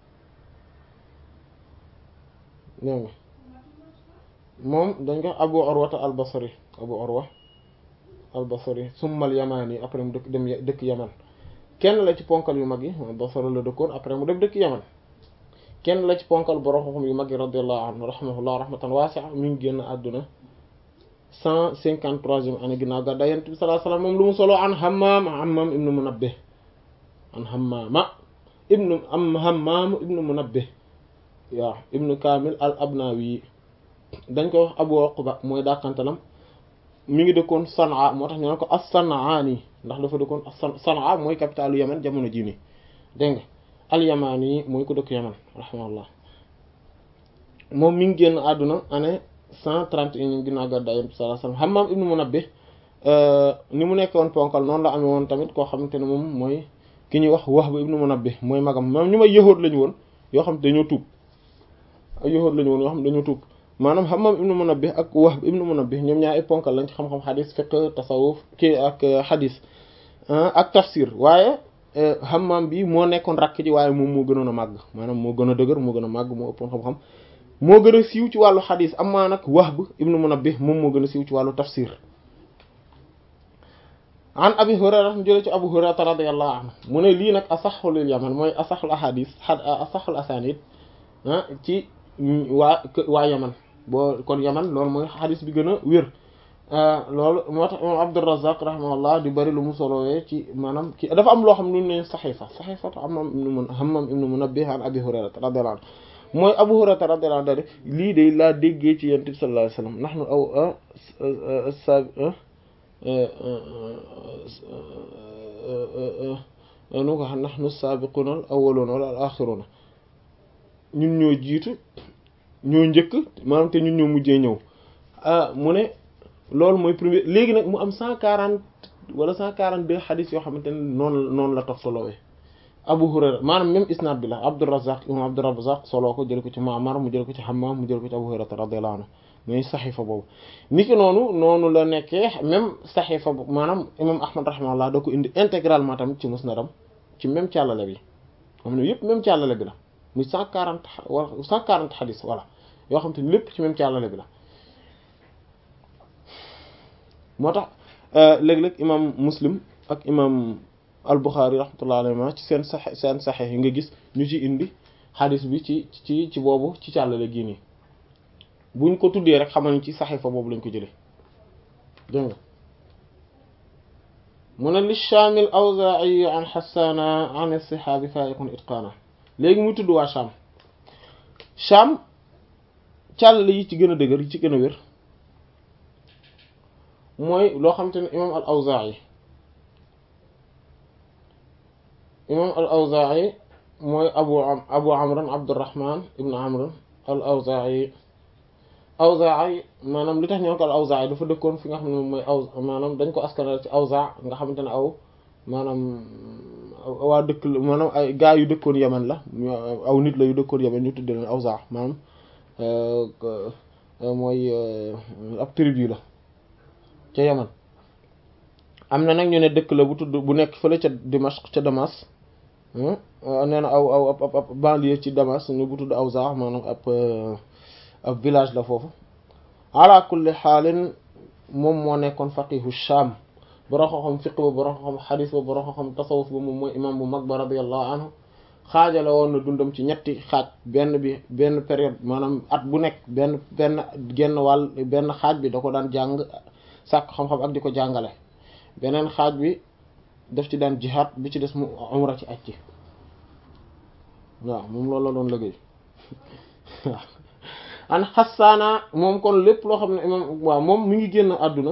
dégg nga moom dañ ko Abu Urwa al Basri Abu Urwa al Basri summa al Yamani après mu dëkk dem dëkk Yaman kenn la ci ponkal yu mag yi Basra la dëkkoon après mu dem dëkk Yaman kenn la ci ponkal borom xam yu mag yi radiyallahu anhu rahimahullah rahmatan wasi'a mi ngi génn àdduna cent cinquante troisième année ginnaaw gàddaay Yonent bi sallallahu alayhi wasallam moom lu mu solo an Hammam Hammam ibnu Munabbih an Hammama ibnu am Hammam ibnu Munabbih waaw ibnu Kamil al Abnawi dañ ko wax Abu Uqba mooy dàqantalam mi ngi dëkkoon Sanaa moo tax ñu naan ko as-Sanaani ndax dafa dëkkoon Sanaa mooy capitalu Yemen jamono jii nii dégg nga al-Yamani mooy ko dëkk Yemen rahimahullah moom mi ngi génn àdduna année cent trente et un ginnaaw gàddaay Yonent bi sallallahu alayhi wasallam Hammam ibnu Munabbih ni mu nekkoon ponkal noonu la amee woon tamit koo xamante ne moom mooy ki ñuy wax Wahb ibnu Munabbih mooy magam moom ñu may yëhoot lañu woon yoo xam te dañoo tuub ay yëhoot lañu woon yoo xam dañoo tuub maanaam Hammam ibnu Munabbih ak Wahb ibnu Munabbih ñoom ñaar ay ponkal lañ ci xam-xam xadis fiqh tasawuf kii ak xadis ak tafsir waaye Hammam bi moo nekkoon rakk ji waaye moom moo gënoon a màgg maanaam moo gën a dëgër moo gën a màgg moo ëppoon xam-xam moo gën a siiw ci wàllu xadis amaa nag Wahb ibnu Munabbih moom moo gën a siiw ci wàllu tafsir an Abi Hurayra mu jëlee ci Abu Hurayra radiyallahu anhu mu ne lii nag asaxul yaman mooy asaxul ahadis asaxul asanid ci waa waa yaman boo kon yaman loolu mooy xadis bi gën a wér loolu moo tax imam Abdurrazzaq rahimahullah di bari lu mu solowee ci maanaam ci dafa am loo xam ne ne saxiifa saxiifa Hammam ibnu mun Hammam ibnu Munabbih an Abi Hurayra radiyallahu anhu mooy Abu Hurayra radiyallahu anhu lii de laa déggee ci Yonent bi sallallahu alayhi wasallam nahnu aw sa nu ko xam nahnu saabiquuna al awwaluuna wala al aaxiruuna ñun ñoo jiitu ñoo njëkk maanaam te ñun ñoo mujjee ñëw mu ne loolu mooy premier léegi nag mu am cent quarante wala cent quarante deux xadis yoo xamante ne noonu noonu la toftaloowee Abu Hurayra maanaam même isnaad bi la Abdurrazzaq imam Abdurrazzaq soloo ko jël ko ci Ma'mar mu jël ko ci Hammam mu jël ko ci Abu Hurayra radiyallahu anhu muy saxiifa boobu niki noonu noonu la nekkee même saxiifa boobu maanaam imam Ahmad rahimahullah da ko indi intégralement tamit ci musnadam ci même càllale bi xam ne yëpp même càllale bi la muy cent quarante wala cent quarante xadis voilà yoo xam te ni lépp ci même càllale bi la moo tax léeg-léeg imam Muslim ak imam al-Bukhari rahmatullahi alayhi ci seen sax seen saxex yi nga gis ñu ci indi xadis bi ci ci ci boobu ci càllale gii nii buñ ko tuddee rek xamal ni ci saxiifa boobu lañ ko jëlee dégg nga mu ne li Shaam al-Awzaa'i an Hassaana an as-sihaabi faa'iqun itqaana léegi muy tudd waa Shaam Shaam càllale yi ci gën a dëgër yi ci gën a wér mooy loo xamante ne imaam al-Awzaa'i imaam al-Awzaa'i mooy abu abu amran Abdurrahman ibn Amr al-Awzaa'i Awzaa'i maanaam li tax ñoo ko al-Awzaa'i dafa dëkkoon fi nga xam ne moom mooy aw maanaam dañ ko askanal ci Awzaa nga xamante ne aw maanaam waa dëkk la maanaam ay gaa yu dëkkoon Yemen la aw nit la yu dëkkoon Yemen ñu tuddee leen Awzaa maanaam mooy ab tribu la ca Yemen am na nag ñu ne dëkk la bu tudd bu nekk fële ca Dimashq ca Damas nee na aw aw ab ab banlieue ci Damas ñu bu tudd Awza maanaam ab ab village la foofu ala kulli xaalin moom moo nekkoon faqihu Sham borom xam fiq ba borom xam xadis ba borom xam tasawuf ba moom mooy imam bu mag ba radiyallahu anhu xaajale woon na dundam ci ñetti xaaj benn bi benn période maanaam at bu nekk benn benn genn wàll benn xaaj bi da ko daan jàng sàkk xam-xam ak di ko jàngale beneen xaaj bi daf ci daan jihaad bi ci des mu umra ci aj ci waaw moom loolu la doon liggéey waaw an xasaana moom kon lépp loo xam ne imam waaw moom mi ngi génn àdduna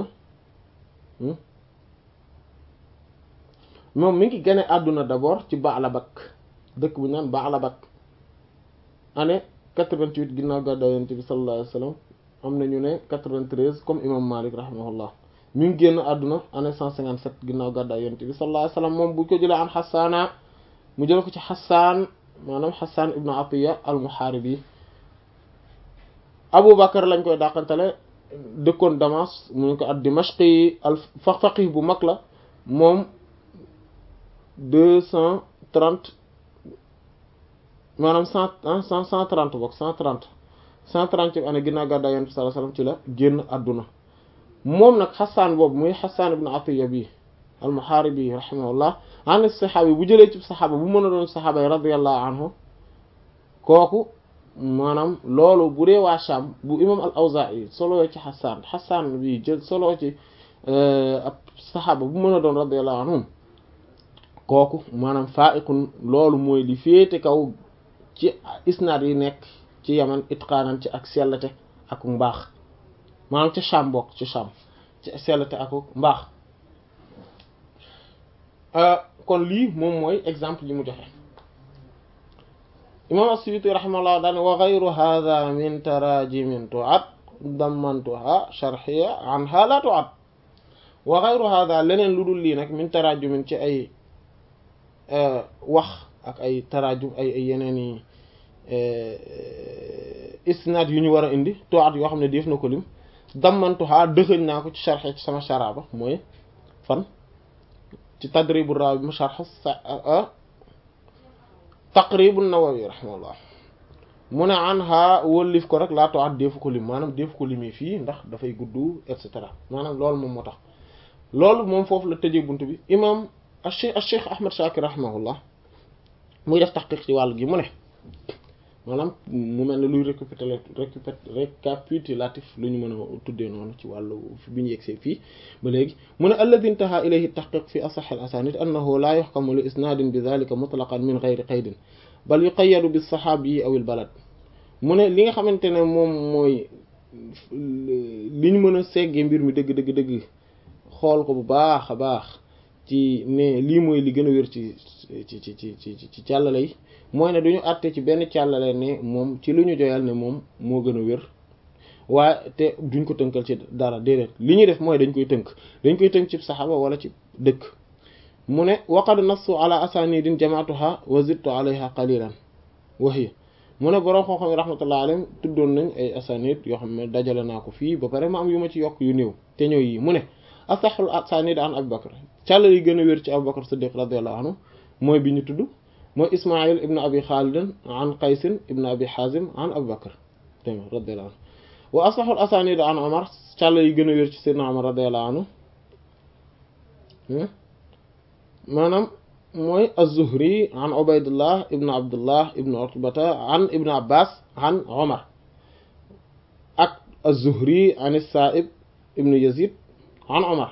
moom mi ngi gane àdduna d'abord ci Ba'labak dëkk bu ñu naan Ba'labak année 88 ginnaaw gàddaay Yonent bi sallallahu alayhi wa sallam am na ñu ne 93 comme imam Malik rahimahullah mi ngi génn àdduna année 157 ginnaaw gàddaay Yonent bi sallallahu alayhi wa sallam moom bu ko jëlee an xasaana mu jël ko ci xasaan maanaam xasaan ibnu Atiya al-Muharibi Abu Bakar lañ koy dàqantale dëkkoon Damas mu ngi ko at Dimashqi al faqih bu mag la moom deux cent trente maanaam cent cent cent trente bokk cent trente cent trente année ginnaaw gàddaay Yonent bi sallallahu alayhi wasallam ci la génn àdduna moom nag xasaan boobu muy xasaan ibnu Atiya bi al-Muharibi rahimahullah an saxaaba bu jëlee ci saxaaba bu mën a doon saxaaba yi radiyallahu anhu kooku maanaam loolu bu dee waa Sham bu imam al-Awzaa'i solo ci xasaan xasaan bi jël solo ci ab saxaaba bu mën a doon radiyallahu anhum kooku maanaam faa'iqun loolu mooy li féete kaw ci isnaad yi nekk ci yaman itqaanan ci ak sellate ak mbaax maanaam ci Sham bokk ci Sham ci sellate ak mbaax kon lii moom mooy exemple yi mu joxe imam as-Suyuti rahimahullah daane wa ghayru hadha min tarajimin tu'ad dammantuha sharhiya anha la tu'ad wa ghayru hadha leneen lu dul lii nag min tarajumin ci ay wax ak ay tarajum ay ay yeneen i isnaad yu ñu war a indi tu'ad yoo xam ne def na ko lim dammantuha dëxëñ naa ko ci sharhi ci sama sharaba mooy fan ci tadribu rawi mu sharh taqribu nawawi rahimahullah mu ne anha wëllif ko rek laa to at deefu ko lim maanaam deefu ko limee fii ndax dafay gudd et cetera maanaam loolu moom moo tax loolu moom foofu la tëjee bunt bi imam acheikh acheikh ahmad shakir rahimahullah muy def taxqiq ci wàll gi mu ne maanaam mu mel ne luy récupérer récapitulatif lu ñu mën a tuddee noonu ci wàllu bi ñu yegsee fii ba léegi mu ne alladi intaha ilayhi tahqiq fi asah al asanid annahu la yuhkamu li isnadin bi dhalika mutlaqan min ghayri qaydin bal yuqayyadu bis sahabi aw al balad mu ne li nga xamante ne moom mooy li ñu mën a seggee mbir mi dëgg dëgg dëgg xool ko bu baax a baax ci ne lii mooy li gën a wér ci ci ci ci ci ci càllale yi mooy ne duñu àtte ci benn càllale ne moom ci lu ñu joyal ne moom moo gën a wér waaye te duñ ko tënkal ci dara déedéet li ñuy def mooy dañ koy tënk dañ koy tënk ci saxaaba wala ci dëkk mu ne waqad nassu ala asanidin jamaatuha wa zidtu alayha qalilan wa hiya mu ne borom xam-xam yi rahmatullah alayhim tuddoon nañ ay asanid yoo xam ne dajale naa ko fii ba pare ma am yu ma ci yokk yu néew te ñëw yi mu ne asaxul asanid an Abu Bakr càllale yi gën a wér ci Abu Bakr Siddiq radiyallahu anhu mooy bi ñu tudd mooy Ismaïl ibn Abi Khalid an Qaysin ibn Abi Hazim an Abu Bakr dégg nga radiyallahu anhu wa asaxul asanid an Omar càllale yi gën a wér ci Seydina Omar radiyallahu anhu maanaam mooy az-Zuhri an Ubaydullah ibn Abdullah ibn Utbata an ibn Abbas an Omar ak az-Zuhri an as-Sa'ib ibn Yazid an Omar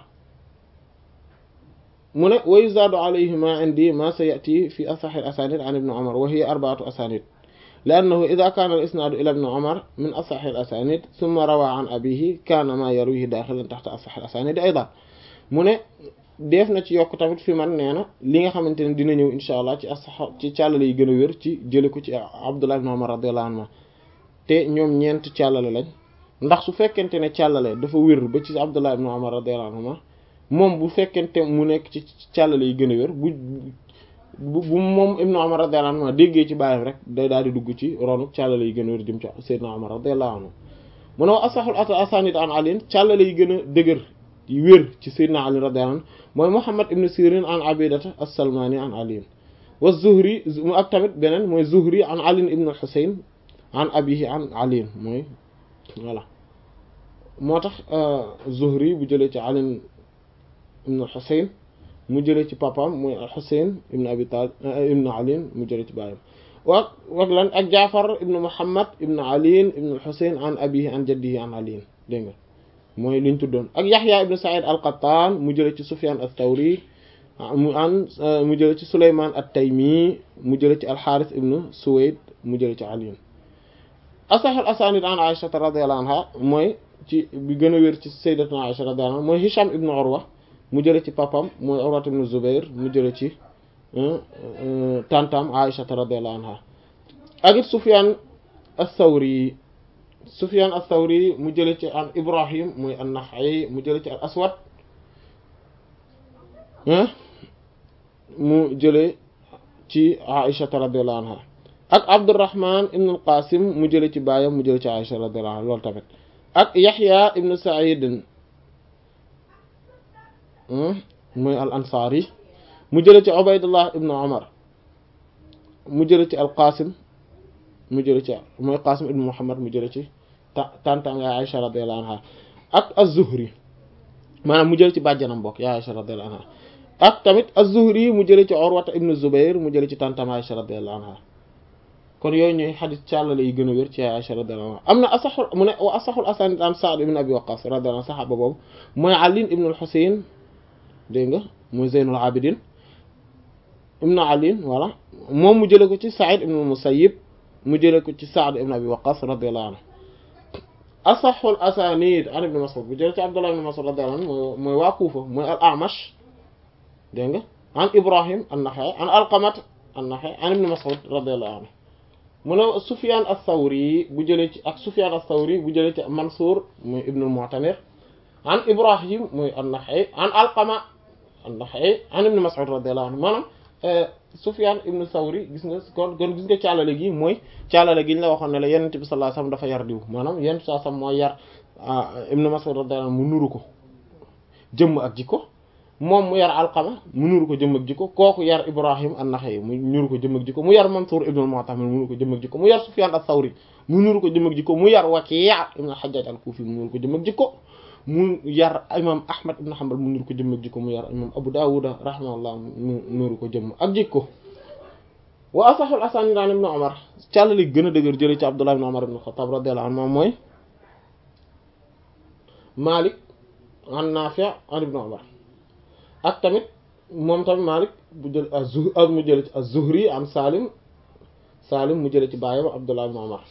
mu ne wa yuzaadu alayhi ma indi ma sayati fi asaxi al-asanid an ibn Omar wa hiya arba'atu asanid لأنه إذا كان الإسناد إلى ابن عمر من أصح الأسانيد ثم روى عن أبيه كان ما يرويه داخلا تحت أصح الأسانيد أيضا mu ne def na ci yokk tamit fi man nee na li nga xamante ne dina ñëw insha allah ci asax ci càllale yi gën a wér ci jële ko ci Abdullah ibn Umar radiyallahu anhu te ñoom ñeent càllale lañ ndax su fekkente ne càllale dafa wér ba ci Abdullah ibn Umar radiyallahu anhu moom bu fekkente mu nekk ci càllale yi gën a wér bu bu bu moom ibn Umar radiyallahu anhu déggee ci bàyyam rek day daal di dugg ci ronu càllale yi gën a wér jëm ci Seydina Umar radiyallahu anhu mu ne wa asaxul ata asanid an Ali càllale yi gën a dëgër yi wér ci sayyidina ali radiyallahu anhu mooy muhammad ibn sirin an abidata as-salmani an ali wa zuhri mu ak tamit beneen mooy zuhri an ali ibn al-husayn an abihi an ali mooy voilà moo tax zuhri bu jëlee ci ali ibn al-husayn mu jëlee ci papaam mooy al-husayn ibn abi talib ibn ali mu jëlee ci baayam wa wak lan ak jaafar ibn muhammad ibn ali ibn al-husayn an abihi an jaddihi an ali dégg nga mooy liñ tuddoon ak yaxya ibn sa'id al-qattan mu jëlee ci sufyan ath-thawri mu an mu jëlee ci suleyman at-taymi mu jëlee ci al-harith ibn suwayd mu jëlee ci ali asah al-asanid an aisha radiyallahu anha mooy ci bi gën a wér ci sayyidatuna aisha radiyallahu anha mooy hisham ibn urwa mu jëlee ci papam mooy urwa ibn zubair mu jëlee ci tantam aisha radiyallahu anha ak it sufyan ath-thawri Sufyan ath-Thawri mu jële ci an Ibrahim muy an-Nakha'i mu jële ci al-Aswad mu jële ci Aisha radiyallahu anha ak Abdurrahman ibn al-Qasim mu jële ci baayam mu jële ci Aisha radiyallahu anha loolu tamit ak Yahya ibn Sa'id muy al-Ansari mu jële ci Ubaydullah ibn Umar mu jële ci al-Qasim mu jële ci mooy Qasim ibn Muhammad mu jële ci ta tantam yaay Aisha radiyallahu anha ak az-Zuhri maanaam mu jële ci bàjjanam bokk yaay Aisha radiyallahu anha ak tamit az-Zuhri mu jële ci Urwata ibn Zubair mu jële ci tantam Aisha radiyallahu anha kon yooyu ñooy xadis càllale yi gën a wér ci yaay Aisha radiyallahu anha am na asaxul mu ne wa asaxul asanid an Sa'd ibn Abi Waqqas radiyallahu anhu saxaaba boobu mooy Ali ibn al-Husayn dégg nga mooy Zaynul Abidin ibn Ali voilà moom mu jële ko ci Sa'id ibn al-Musayyib mu jële ko ci Sa'd ibn Abi Waqqas radiyallahu anhu asaxul asanid an ibn Mas'ud bu jële ci Abdullah ibn Mas'ud radiyallahu anhu mooy waa Kuufa mooy al-A'mash dégg nga an Ibrahim an-Nakha'i an Alqamat an-Nakha'i an ibn Mas'ud radiyallahu anhu mu ne Sufyan ath-Thawri bu jëlee ci ak Sufyan ath-Thawri bu jëlee ci Mansour muy ibn al-Mu'tamir an Ibrahim muy an-Nakha'i an Alqama an-Nakha'i an ibn Mas'ud radiyallahu anhu maanaam Sufyan ibn Thawri gis nga kon kon gis nga caalale gi mooy caalale gi ñu la waxoon ne la Yonent bi sallallahu alayhi wasallam dafa yar diw maanaam Yonent bi sallallahu alayhi wasallam mooy yar ibn Mas'ud radiyallahu anhu mu nuru ko jëmm ak jikko moom mu yar Alqama mu nuru ko jëmm ak jikko kooku yar Ibrahim an-Nakha'i mu nuru ko jëmm ak jikko mu yar Mansur ibn al-Mu'tamir mu nuru ko jëmm ak jikko mu yar Sufyan ath-Thawri mu nuru ko jëmm ak jikko mu yar Waki' ibn al-Hajjaj al-Kufi mu nuru ko jëmm ak jikko mu yar imam Ahmad ibn Hanbal mu nuru ko jëmm ak jikko mu yar imam Abu Dawud rahimahullah mu nuru ko jëmm ak jikko wa asahul asanid an ibn Umar càllali gën a dëgër jële ci Abdullah ibn Umar ibn Khattab radiyallahu anhu mooy Malik an Nafi' an ibn Umar ak tamit moom tamit Malik bu jël az-Zuhri ak mu jële ci az-Zuhri an Salim Salim mu jële ci baayam Abdullah ibn Umar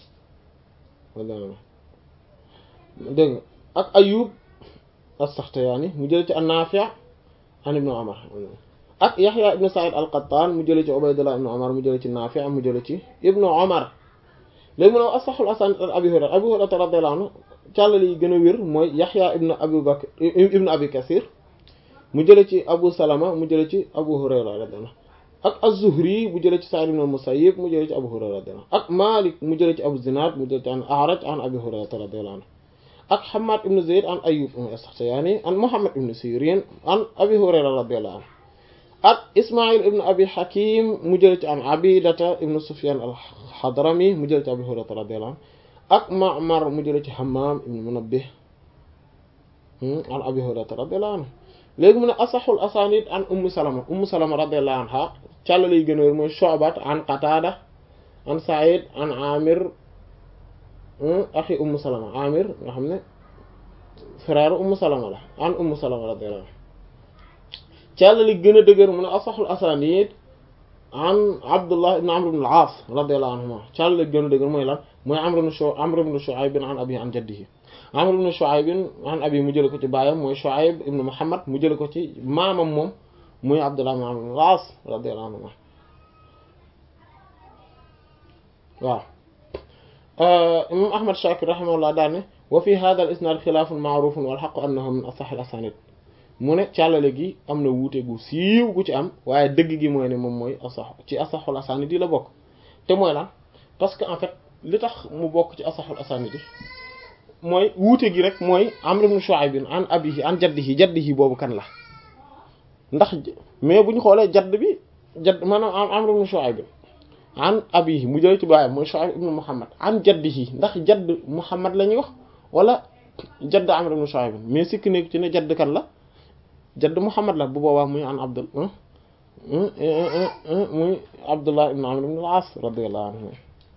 dégg nga ak Ayyub as-Sakhtiyani mu jële ci an-Nafi' an ibn Umar ak Yahya ibn Sa'id al-Qattan mu jële ci Ubaydullah ibn Umar mu jële ci Nafi' mu jële ci ibn Umar léegi mu ne asahul asanid an Abi Hurayra Abi Hurayra radiyallahu anhu càllali yi gën a wér mooy Yahya ibn Abi Bakr ibn Abi Kathir mu jële ci Abu Salama mu jële ci Abu Hurayra radiyallahu ak az-Zuhri mu jële ci Sa'id ibn al-Musayyib mu jële ci Abu Hurayra radiyallahu ak Malik mu jële ci Abu Zinad mu jële ci an A'raj an Abi Hurayra radiyallahu anhu ak Hammad ibn Zayd an Ayyub as-Sakhtiyani an Muhammad ibn Sirin an Abi Hurayra radiyallahu anhu ak Ismaïl ibn Abi Hakim mu jële ci an Abidata ibn Sufyan al-Hadrami mu jële ci Abi Hurayra radiyallahu anhu ak Ma'mar mu jële ci Hammam ibn Munabbih an Abi Hurayra radiyallahu anhu léegi mu ne asaxul asanid an Ummu Salama Ummu Salama radiyallahu anha càllala yi gën a wér mooy Shu'bat an Qatada an Sa'id an Amir axi Ummu Salama Amir nga xam ne frère Ummu Salama la an Ummu Salama radiyallahu anha càllali gën a dëgër mu ne asaxul asanid an Abdullah ibn Amr ibn al-As radiyallahu anhuma càllali gën a dëgër mooy lan mooy Amr ibn Shu'ayb Amr ibn Shu'ayb an abihi an jaddihi Amr ibn Shu'ayb an abi mu jële ko ci baayam mooy Shu'ayb ibn Muhammad mu jële ko ci maamam moom muy Abdullah ibn Amr ibn al-As radiyallahu anhuma waaw imam Ahmad Shakir rahimahullah daal ne wa fi hadha al-isnad xilaafun ma'rufun wal haqqu annahu min asah al-asanid mu ne càllale gi am na wuute gu siiw gu ci am waaye dëgg gi mooy ne moom mooy asax ci asaxul asanid yi la bokk te mooy lan parce que en fait li tax mu bokk ci asaxul asanid yi mooy wuute gi rek mooy Amr ibn Shu'ayb an abihi an jaddihi jaddihi boobu kan la ndax mais bu ñu xoolee jadd bi jadd maanaam Amr ibn Shu'ayb an abihi mu jëlee ci baayam mooy Shu'ayb ibn Muhammad an jaddihi ndax jadd Muhammad la ñuy wax wala jadd Amr ibn Shu'ayb mais sikk nekk ci ne jadd kan la jadd Muhammad la bu boobaa muy an Abdul muy Abdullah ibn Amr ibn al-As radiyallahu anhu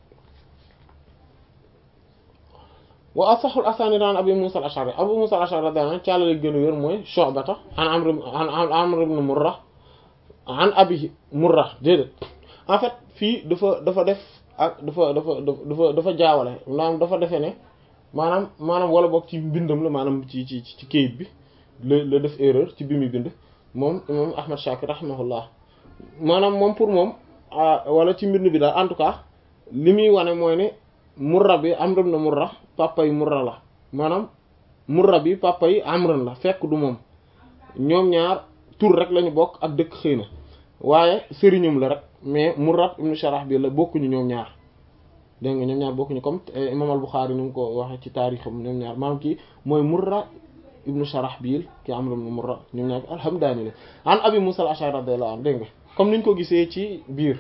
wa asaxul asaanid an Abi Musa al-Ash'ari Abu Musa al-Ash'ari radiyallahu anhu caalale gën a wér mooy Shu'bata an Amr an Amr ibn Murra an abihi Murra déedéet en fait fii dafa dafa def ak dafa dafa dafa dafa jaawale maanaam dafa defee ne maanaam maanaam wala boog ci mbindam la maanaam ci ci ci kayit bi la la def erreur ci bi muy bind moom imam Ahmad Shakir rahimahullah maanaam moom pour moom wala ci mbind bi daal en tout cas li muy wane mooy ne murra bi Amr ibn Murra papa yi murra la maanaam murra bi papa yi amran la fekk du moom ñoom ñaar tur rek lañu bokk ak dëkk xëy na waaye sëriñum la rek mais murra ibn Sharahbil la bokkuñu ñoom ñaar dégg nga ñoom ñaar bokkuñu comme imam al-Bukhari ni mu ko waxee ci taarixam ñoom ñaar maanaam kii mooy murra ibn Sharahbil ki Amr ibn Murra ñoom ñaar alhamdulillah an Abi Musa al-Ash'ari radiyallahu anhu dégg nga comme niñ ko gisee ci biir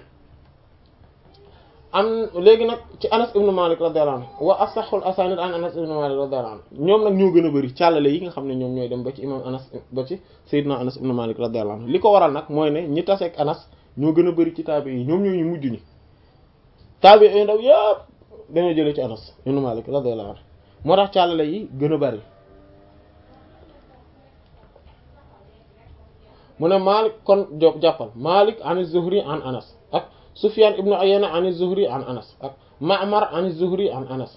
am léegi nag ci Anas ibn Malik radiyallahu anhu wa asahul asanid an Anas ibn Malik radiyallahu anhu ñoom nag ñoo gën a bëri càllale yi nga xam ne ñoom ñooy dem ba ci imam Anas ba ci Seydina Anas ibn Malik radiyallahu anhu li ko waral nag mooy ne ñi taseeg Anas ñoo gën a bëri ci taabi yi ñoom ñoo ñu mujj ñi taabi yi ndaw yëpp dañoo jëlee ci Anas ibn Malik radiyallahu anhu moo tax càllale yi gën a bëri mu ne Malik kon jo jàppal Malik an Zuhri an Anas ak Sufyan ibnu Uyayna an Zuhri an Anas ak Ma'mar an Zuhri an Anas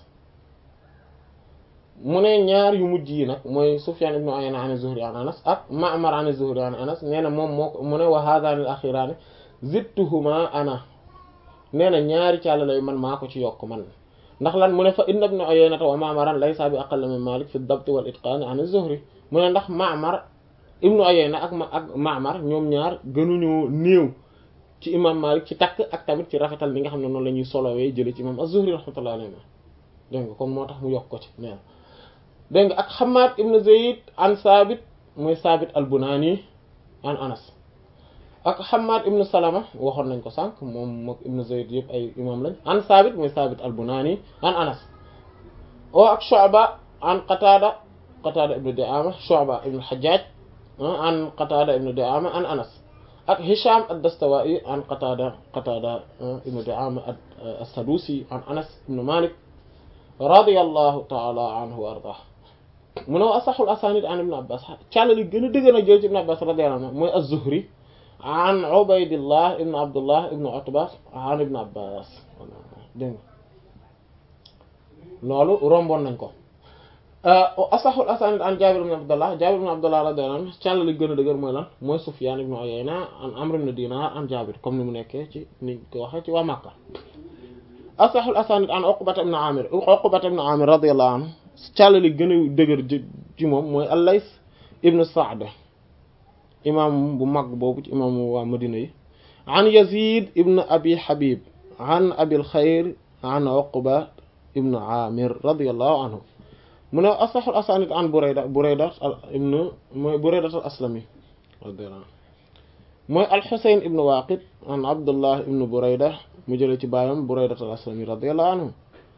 mu ne ñaar yu mujj yi nag mooy Sufyan ibnu Uyayna an Zuhri an Anas ak Ma'mar an Zuhri an Anas nee na moom moo mu ne wa haadaani al-axiiraani zidtuhuma ana nee na ñaari càllala yu man maa ko ci yokk man ndax lan mu ne fa inna ibnu Uyayna wa Ma'maran laysa bi aqall min Malik fi ad-dabt wal itqaan an Zuhri mu ne ndax Ma'mar ibnu Uyayna ak ma ak Ma'mar ñoom ñaar gënuñoo néew ci imam Malik ci takk ak tamit ci rafetal li nga xam ne noonu la ñuy solowee jële ci imam Az-Zuhri rahmatullahi alayhi dégg nga kon moo tax mu yokk ko ci nee dégg nga ak Hammad ibn Zayd an Sabit mooy Sabit al-Bunani an Anas ak Hammad ibn Salama waxoon nañ ko sànq moom mook ibn Zayd yëpp ay imam lañ an Sabit mooy Sabit al-Bunani an Anas o ak Shu'ba an Qatada Qatada ibn Di'ama Shu'ba ibn al-Hajjaj an Qatada ibn Di'ama an Anas ak Hisham ad-Dastawai an Qatada Qatada ibn Di'ama as-Sadusi an Anas ibn Malik radiyallahu ta'ala anhu wa ardah mu ne asaxul asanid an ibn Abbas càlla li gën a dëgg na jël ci ibn Abbas radiyallahu anhu mooy az-Zuhri an Ubaydillah ibn Abdullah ibn Utba an ibn Abbas dégg nga loolu romboon nañ ko asaxul asanid an Jaabir ibn Abdullah Jaabir ibn Abdullah radiyallahu anhu càll li gën a dëgër mooy lan mooy Sufyaan ibn Uyayna an Amr ibn Dinar an Jaabir comme ni mu nekkee ci ni ko waxee ci waa Makka asaxul asanid an Uqbata ibn Amir Uqbata ibn Amir radiyallahu anhu càll li gën a dëgër ci moom mooy Al-Layth ibn Sa'd imaam bu mag boobu ci imaam waa Madina yi an Yazid ibn Abi Habib an Abil Xayr an Uqba ibn Amir radiyallahu anhu mu ne asaxul asanid an Burayda Burayda ibn mooy Burayda al Aslami radiyallahu anhu mooy al-Husayn ibn Waqid an Abdullah ibn Burayda mu jëlee ci baayam Burayda al Aslami radiyallahu anhu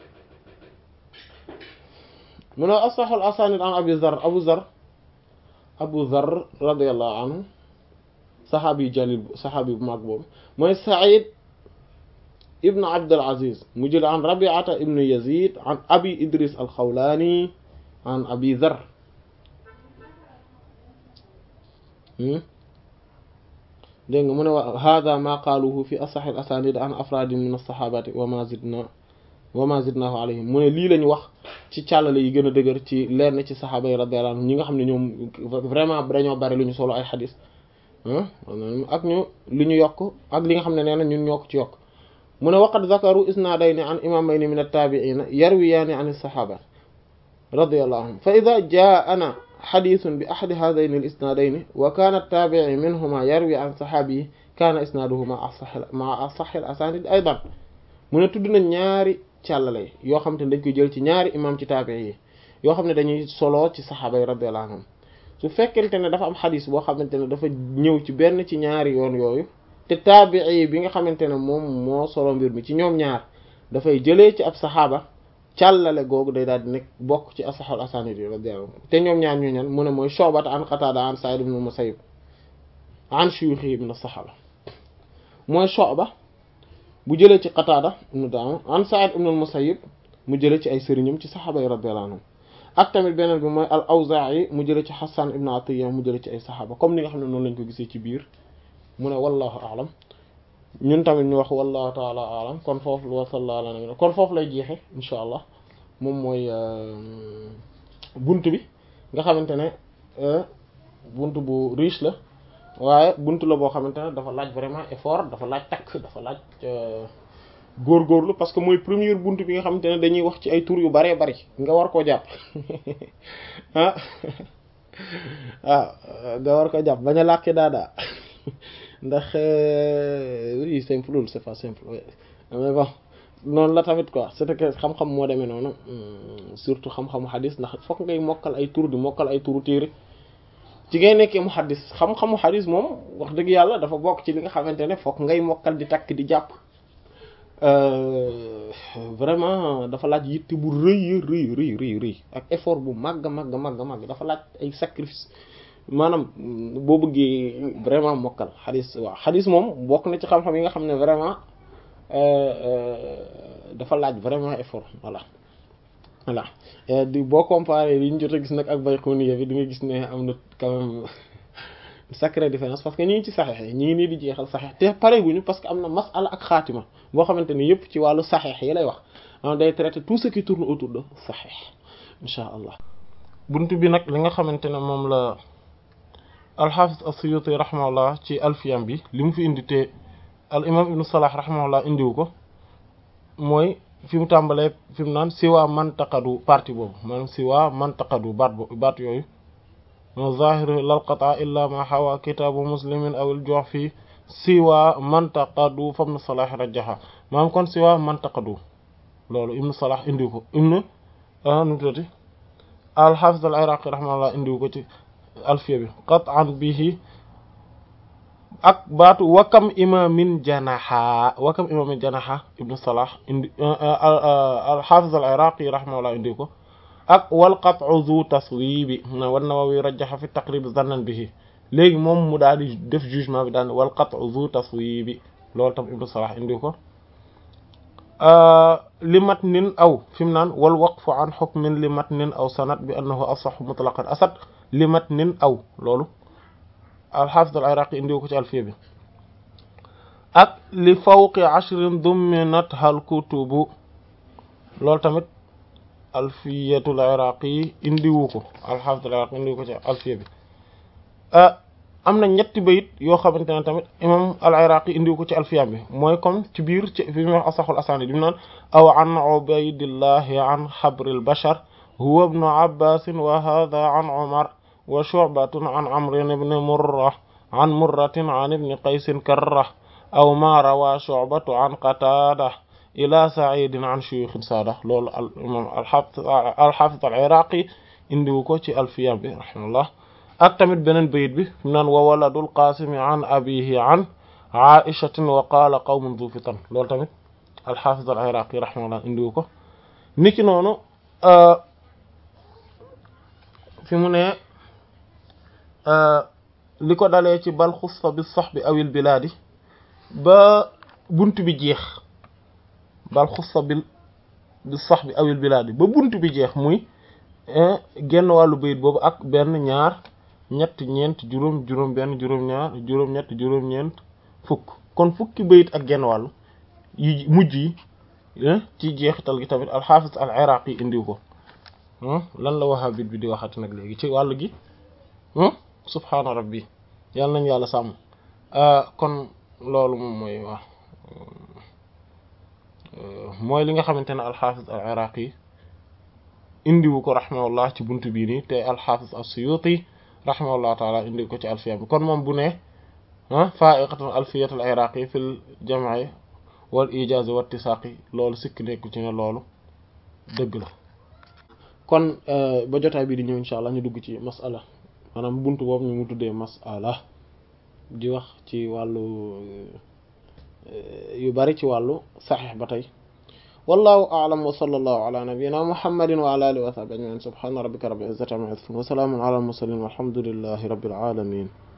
mu ne asaxul asanid an Abi Zar Abu Zar Abu Zar radiyallahu anhu saxaabi jalil saxaabi bu mag boobu mooy Saïd ibn Abdul Aziz mu jëlee an Rabi'ata ibn Yazid an Abi Idris al-Khawlani an Abi Zar dégg nga mu ne wa hada ma qaaluhu fi asax al asanid an afraadin min as-sahabati wa ma zidna wa ma zidnahu alayhim mu ne lii lañu wax ci càllale yi gën a dëgër ci lenn ci saxaaba yi radiyallahu anhum ñi nga xam ne ñoom vraiment dañoo bari lu ñu solo ay xadis ak ñu li ñu yokk ak li nga xam ne nee na ñun ñoo ko ci yokk mu ne waqad zakaru isnaadayni an imamayni min at-tabi'ina yarwiyaani an as-sahaba radiyallahu anhum fa idha jaa'ana xadisun bi ahadi hadayni al isnaadayni wa kaana at-taabi'i minhuma yarwi an saxaabi kaana isnaaduhu ma'a asahhi al asaanid aydan mu ne tudd na ñaari càllale yoo xam te ne dañ koy jël ci ñaari imam ci taabi'i yi yoo xam ne dañuy solo ci saxaaba yi radiyallahu anhum su fekkente ne dafa am xadis boo xamante ne dafa ñëw ci benn ci ñaari yoon yooyu te taabii bi nga xamante ne moom moo solo mbir mi ci ñoom ñaar dafay jëlee ci ab saxaaba càllale googu day daal di nekk bokk ci asaxul asanid yi radiyallahu anhum te ñoom ñaar ñu ñan mu ne mooy Shu'ba an Qatada an Sa'id ibn Musayyib an shuyukhi min as-sahaba mooy Shu'ba bu jëlee ci Qatada ibn Da'ama an Sa'id ibn al-Musayyib mu jëlee ci ay sëriñam ci saxaaba yi radiyallahu anhum ak tamit beneen bi mooy al-Awzaa'i mu jëlee ci Hassan ibn Atiyya mu jëlee ci ay saxaaba comme ni nga xam ne noonu lañ ko gisee ci biir mu ne wallahu a'lam ñun tamit ñu wax wallahu ta'ala a'lam kon foofu wa sallallahu ala nabiyina kon foofu lay jeexe insha allah moom mooy bunt bi nga xamante ne bunt bu riche la waaye bunt la boo xamante ne dafa laaj vraiment effort dafa laaj takk dafa laaj góorgóorlu parce que mooy première bunt bi nga xamante ne dañuy wax ci ay tur yu baree bari nga war koo jàpp ah waaw nga war koo jàpp bañ a làkki daadaa ndax oui simple loolu c'est pas simple mais bon noonu la tamit quoi c'est que xam-xam moo demee noonu surtout xam-xamu xadis ndax fokk ngay mokkal ay tur di mokkal ay turu téere ci ngay nekkee mu xadis xam-xamu xadis moom wax dëgg yàlla dafa bokk ci li nga xamante ne fokk ngay mokkal di takk di jàpp vraiment dafa laaj yitte bu rëy rëy rëy rëy rëy ak effort bu màgg màgg màgg màgg dafa laaj ay sacrifice maanaam boo bëggee vraiment mokkal xadis waaw xadis moom bokk na ci xam-xam yi nga xam ne vraiment dafa laaj vraiment effort voilà voilà di boo comparé li ñu jot a gis nag ak Bayquniya bi di nga gis ne am na quand même sacrée différence parce que ñi ngi ci saxeex yi ñi ngi nii di jeexal saxeex te pareeguñu parce que am na masala ak xaatima boo xamante ni yëpp ci wàllu saxeex yi lay wax am day traiter tout ce qui tourne autour de saxeex insha allah bunt bi nag li nga xamante ne moom la alxaafis as-Suyuti rahimahullah ci alfiyam bi li mu fi indi te al imam ibnu salah rahimahullah indiwu ko mooy fi mu tàmbalee fi mu naan siwaa mantaqadu partie boobu maanaam siwaa mantaqadu baat bo baat yooyu mo zahiru lal qataa illa ma xawa kitaabu muslimin awil jox fii siwaa mantaqadu fam na salah rajaha maanaam kon siwaa mantaqadu loolu ibnu salah indiwu ko ibnu nu tuuti alxaafis al iraqi rahimahullah indiwu ko ci alfiya bi qat'an bihi ak baatu wakam imamin janaha wakam imamin janaha ibnu salah indi alxafiz al iraqi rahimahullah indi ko ak wal qat'u zu taswibi wan nawawi rajjaha fi taqrib zannan bihi léegi moom mu daal di def jugement bi daan wal qat'u zu taswibi loolu tam ibnu salah indi ko li matnin aw fi mu naan wal waqfu an hukmin li matnin aw sanad bi annahu asahhu mutlaqan asad li matnin aw loolu alxaafis al iraqi indiwu ko ci alfiya bi ak li fawqi ashrin dumminat hal kutubu loolu tamit alfiyatul iraqi indiwu ko alxaafis al iraqi indiwu ko ci alfiya bi am na ñetti bayit yoo xamante ne tamit imam al iraqi indiwu ko ci alfiya bi mooy comme ci biir ci fi mu wax asaxul asaani di mu naan aw an ubaydillahi an xabril bashar huwa ibnu abbasin wa hada an umar wa shu'batun an amrin ibn murra an murratin an ibn qaysin karra aw ma rawa shu'batu an qatada ila sa'idin an shuyukhin sada loolu al imam al-hafiz al-iraqi indiwu ko ci alfiya bi rahimahullah ak tamit beneen bayit bi mu naan wa waladul qasimi an abihi an aishatin wa qala qawmun dhu fitan loolu tamit al-hafiz al-iraqi rahimahullah indiwu ko niki noonu fi mu ne li ko dalee ci bal xussa bi sax bi awil bilaadi ba bunt bi jeex bal xussa bil bi sax bi awil bilaadi ba bunt bi jeex muy genn wàllu bayit boobu ak benn ñaar ñett ñeent juróom juróom benn juróom ñaar juróom ñett juróom ñeent fukk kon fukki bayit ak genn wàllu yi mujj yi ci jeexital gi tamit alxaafis al iraqi indiw ko lan la wahabit bi di waxati nag léegi ci wàllu gi subhaana rabbi yàlla nañu yàlla sàmm kon loolu moom mooy waaw mooy li nga xamante ne alxaafis al iraqi indiwu ko rahimahullah ci buntu bii nii te alxaafis as-suyuti rahimahullah taala indiwu ko ci alfiya bi kon moom bu ne faaiqatan alfiyat al iraqi fil jam'i wal ijaz wa ittisaqi loolu sikk nekku ci ne loolu dëgg la kon ba jotaay bi di ñëw insha allah ñu dugg ci masala maanaam buntu boobu ñu mu tuddee masala di wax ci wàllu yu bari ci wàllu saxiix ba tey wallahu a'lam wa sallallahu ala nabiyyina muhammadin wa ala alihi wa sahbihi ajma'in subhana rabbika rabbil izzati amma yasifun wa salamun ala al mursalin walhamdulillahi rabbil alamin